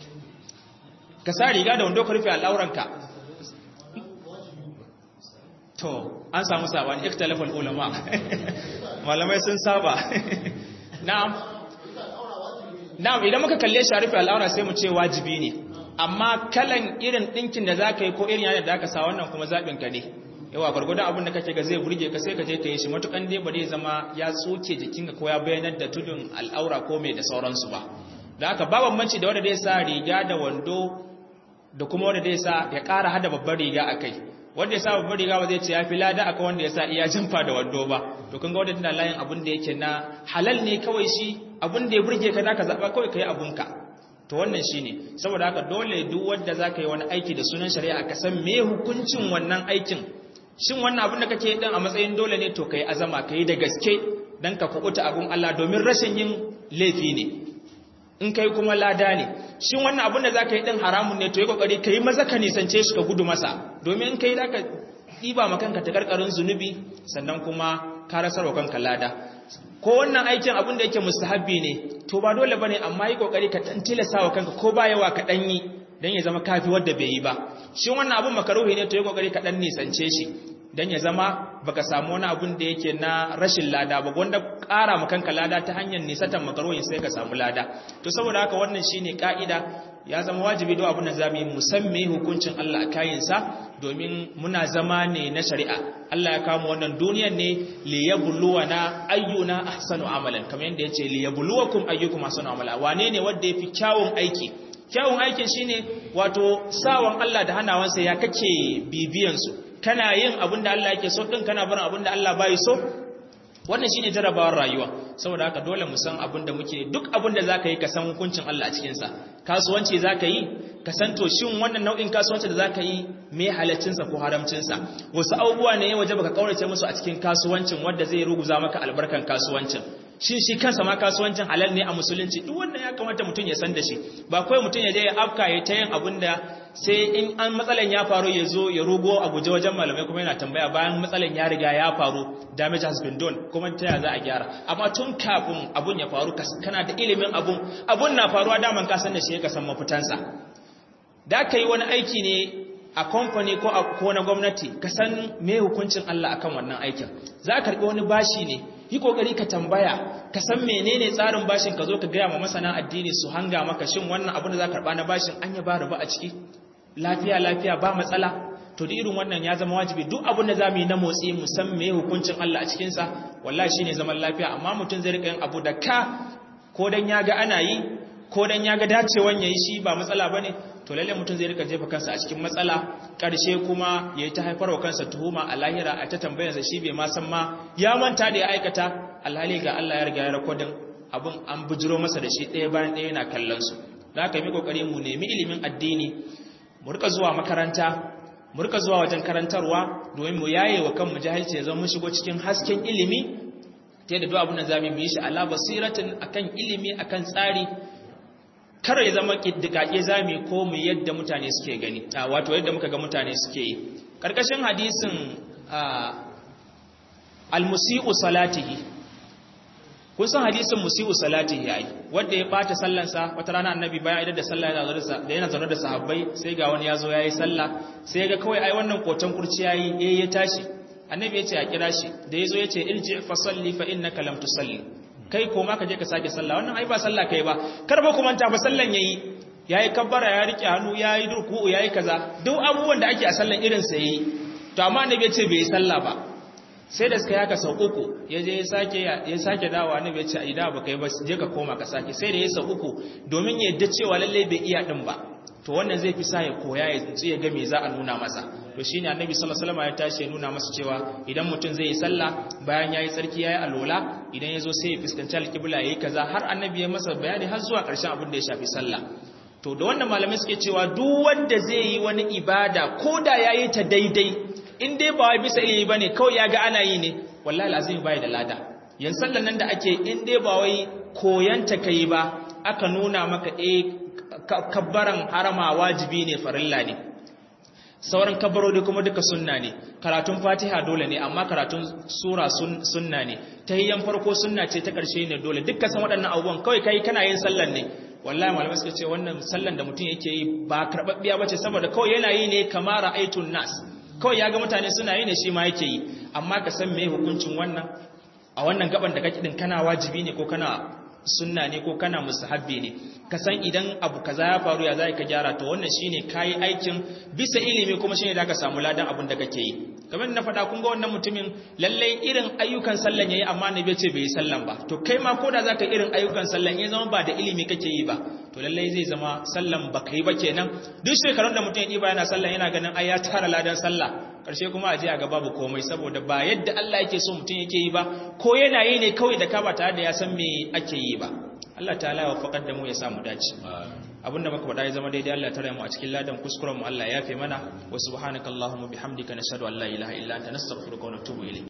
ka sa riga da wando ka rufe al'auranka to an samu sabani ikhtilafal ulama malamai sun saba na'am na'am idan muka kalle shi rufe al'aura sai mu ce wajibi ne amma kalan irin dinkin da zaka yi ko irin yana da aka sa wannan kuma zabin ka ne yawa gurgurdan abin da kake ga zai burge ka sai ka je ka yi shi matukan dai ba zai zama ya tsoke jikinka ko ya bayanar da tudun al'aura ko mai da sauransu ba da haka ba bambanci da wanda zai sa riga da wando da kuma wanda zai sa ya ƙara hada babbar riga a kai wanda ya sa babbar riga ba zai ce ya fi lada akan wanda ya sa iya jamfa da wando ba to kun ga wanda tana layin abin da yake na halal ne kawai shi abin da ya burge ka zaka zaba kawai kai abunka to wannan shine saboda haka dole duk wanda zaka yi wani aiki da sunan shari'a ka san me hukuncin wannan aikin shin wannan abin da kake din a matsayin dole ne to kai azama kai da gaske dan ka kubuta abun Allah domin rashin yin laifi ne in kai kuma lada ne shin wannan abin da zaka yi din haramun ne to yi kokari kai maza ka nisance shi ka gudu masa domin in kai zaka diba ma kanka ta karkarin zunubi sannan kuma ka rasarwa kanka lada ko wannan aikin abin da yake mustahabbi ne to ba dole bane amma yi kokari ka tantilasa wa kanka ko ba yawa ka dan yi dan ya zama kafi wanda bai yi ba shin wannan abin makaruhi ne to yi kokari ka dan nisance shi dan ya zama baka samu wani abun da yake na rashin lada ba wanda ƙara makanka lada ta hanyar nisatan makaroyin sai ka samu lada to saboda haka wannan shine ka'ida ya zama wajibi don abin da zamu yi musamman hukuncin Allah a kayinsa domin muna zama ne na shari'a Allah ya kama wannan duniyar ne li yabluwana ayyuna ahsanu amalan kamar yadda yace li yabluwakum ayyukum ahsanu amala wane ne wanda yafi kyawun aiki kyawun aikin shine wato sawan Allah da hanawansa ya kake bibiyan su kana yin abin da Allah yake so din kana barin abin da Allah bai so wannan shine jarabawar rayuwa saboda haka dole mu san abin da muke duk abin da zaka yi ka san hukuncin Allah a cikin sa kasuwanci zaka yi ka san to shin wannan nau'in kasuwanci da zaka yi me halaccin sa ko haramcin sa wasu abubuwa ne waje baka kaurace musu a cikin kasuwancin wanda zai ruguza maka albarkan kasuwancin shin shi kansa ma kasuwancin halal ne a musulunci duk wannan ya kamata mutum ya san da shi ba kawai mutum ya je ya afka ya ta yin abin da sai in an matsalan ya faru ya zo ya rugo a guje wajen malamai kuma yana tambaya bayan matsalan ya riga ya faru damage has been done kuma ta ya za a gyara amma tun kafin abun ya faru kana da ilimin abun abun na faruwa daman ka san da shi ka san mafitansa da ka yi wani aiki ne a kamfani ko a ko na gwamnati ka san me hukuncin Allah akan wannan aikin za ka karbi wani bashi ne yi kokari ka tambaya ka san menene tsarin bashin ka zo ka gaya ma masana addini su hanga maka shin wannan abin da za ka karba na bashin an ya ba riba a ciki lafiya lafiya ba matsala to da irin wannan ya zama wajibi duk abin da zamu yi na motsi mu san me hukuncin Allah a cikin sa wallahi shine zaman lafiya amma mutum zai rika yin abu da ka ko dan ya ga ana yi ko dan ya ga dacewan yayi shi ba matsala bane to lalle mutum zai rika jefa kansa a cikin matsala karshe kuma yayi ta haifarwa kansa tuhuma a lahira a ta tambayarsa shi bai ma san ma ya manta da ya aikata alhali ga Allah ya riga ya rakodin abun an bujiro masa da shi ɗaya bayan ɗaya yana kallon su da haka yi kokari mu nemi ilimin addini mu rika zuwa makaranta mu rika zuwa wajen karantarwa domin mu yaye wa kanmu jahilci ya zama mun shigo cikin hasken ilimi ta yadda duk abin da zamu yi shi ala basiratin akan ilimi akan tsari kar ya zama kiddikake zami ko mu yadda mutane suke gani wato yadda muka ga mutane suke yi karkashin hadisin almusi'u salatihi kun san hadisin musi'u salatihi ai wanda ya bata sallansa wata rana annabi bayan idan da sallah yana zaune da yana zaune da sahabbai sai ga wani yazo yayi sallah sai ga kawai ai wannan kotan kurci yayi eh ya tashi annabi ya ce a kira shi da yazo ya ce irji fa salli fa innaka lam tusalli kai ko ma ka je ka sake sallah wannan ai ba sallah kai ba kar ba ku manta ba sallan yayi yayi kabbara ya rike hannu yayi ruku'u yayi kaza duk abubuwan da ake a sallan irin sa yayi to amma annabi ya ce bai sallah ba sai da suka yaka sau uku ya je ya sake ya sake dawo annabi ya ce ai da ba kai ba je ka koma ka sake sai da ya sau uku domin ya yadda cewa lalle bai iya din ba to wannan zai fi sa ya koya ya tsinci ya ga me za a nuna masa to shine annabi sallallahu alaihi wasallam ya tashi ya nuna masa cewa idan mutum zai yi sallah bayan yayi tsarki yayi alola idan yazo sai ya fuskanci alqibla yayi kaza har annabi ya masa bayani har zuwa ƙarshen abin da ya shafi sallah to da wannan malamai suke cewa duk wanda zai yi wani ibada ko da yayi ta daidai in dai ba wai bisa ilimi bane kawai ya ga ana yi ne wallahi lazimi bai da lada yan sallan nan da ake in dai ba wai koyanta kai ba aka nuna maka eh kabbaran harama wajibi ne farilla ne sauran kabbarori kuma duka sunna ne karatun fatiha dole ne amma karatun sura sunna ne tahiyyan farko sunna ce ta karshe ne dole dukkan san waɗannan abubuwan kawai kai kana yin sallan ne wallahi malamai suka ce wannan sallan da mutum yake yi ba karbabbiya bace saboda kawai yana yi ne kamar ra'aytun nas kawai ya ga mutane suna yi ne shi ma yake yi amma ka san me hukuncin wannan a wannan gaban da kake din kana wajibi ne ko kana sunna ne ko kana musahabbi ne ka san idan abu kaza ya faru ya zai ka gyara to wannan shine kai aikin bisa ilimi kuma shine da ka samu ladan abin da kake yi kamar na faɗa kun ga wannan mutumin lallai irin ayyukan sallan yayi amma ne bai ce bai yi sallan ba to kai ma koda zaka irin ayyukan sallan ya zama ba da ilimi kake yi ba to lallai zai zama sallan ba kai ba kenan duk shekarun da mutum ya diba yana sallan yana ganin ai ya tara ladan sallah karshe kuma a je a ga babu komai saboda ba yadda Allah yake so mutum yake yi ba ko yana yi ne kawai da ka ba tare da ya san me ake yi ba Allah ta'ala ya wafaqar da mu ya samu dace abinda muka faɗa ya zama daidai Allah ya tare mu a cikin ladan kuskuren mu Allah ya yafe mana wa subhanakallahumma bihamdika nashhadu an la ilaha illa anta nastaghfiruka wa natubu ilayk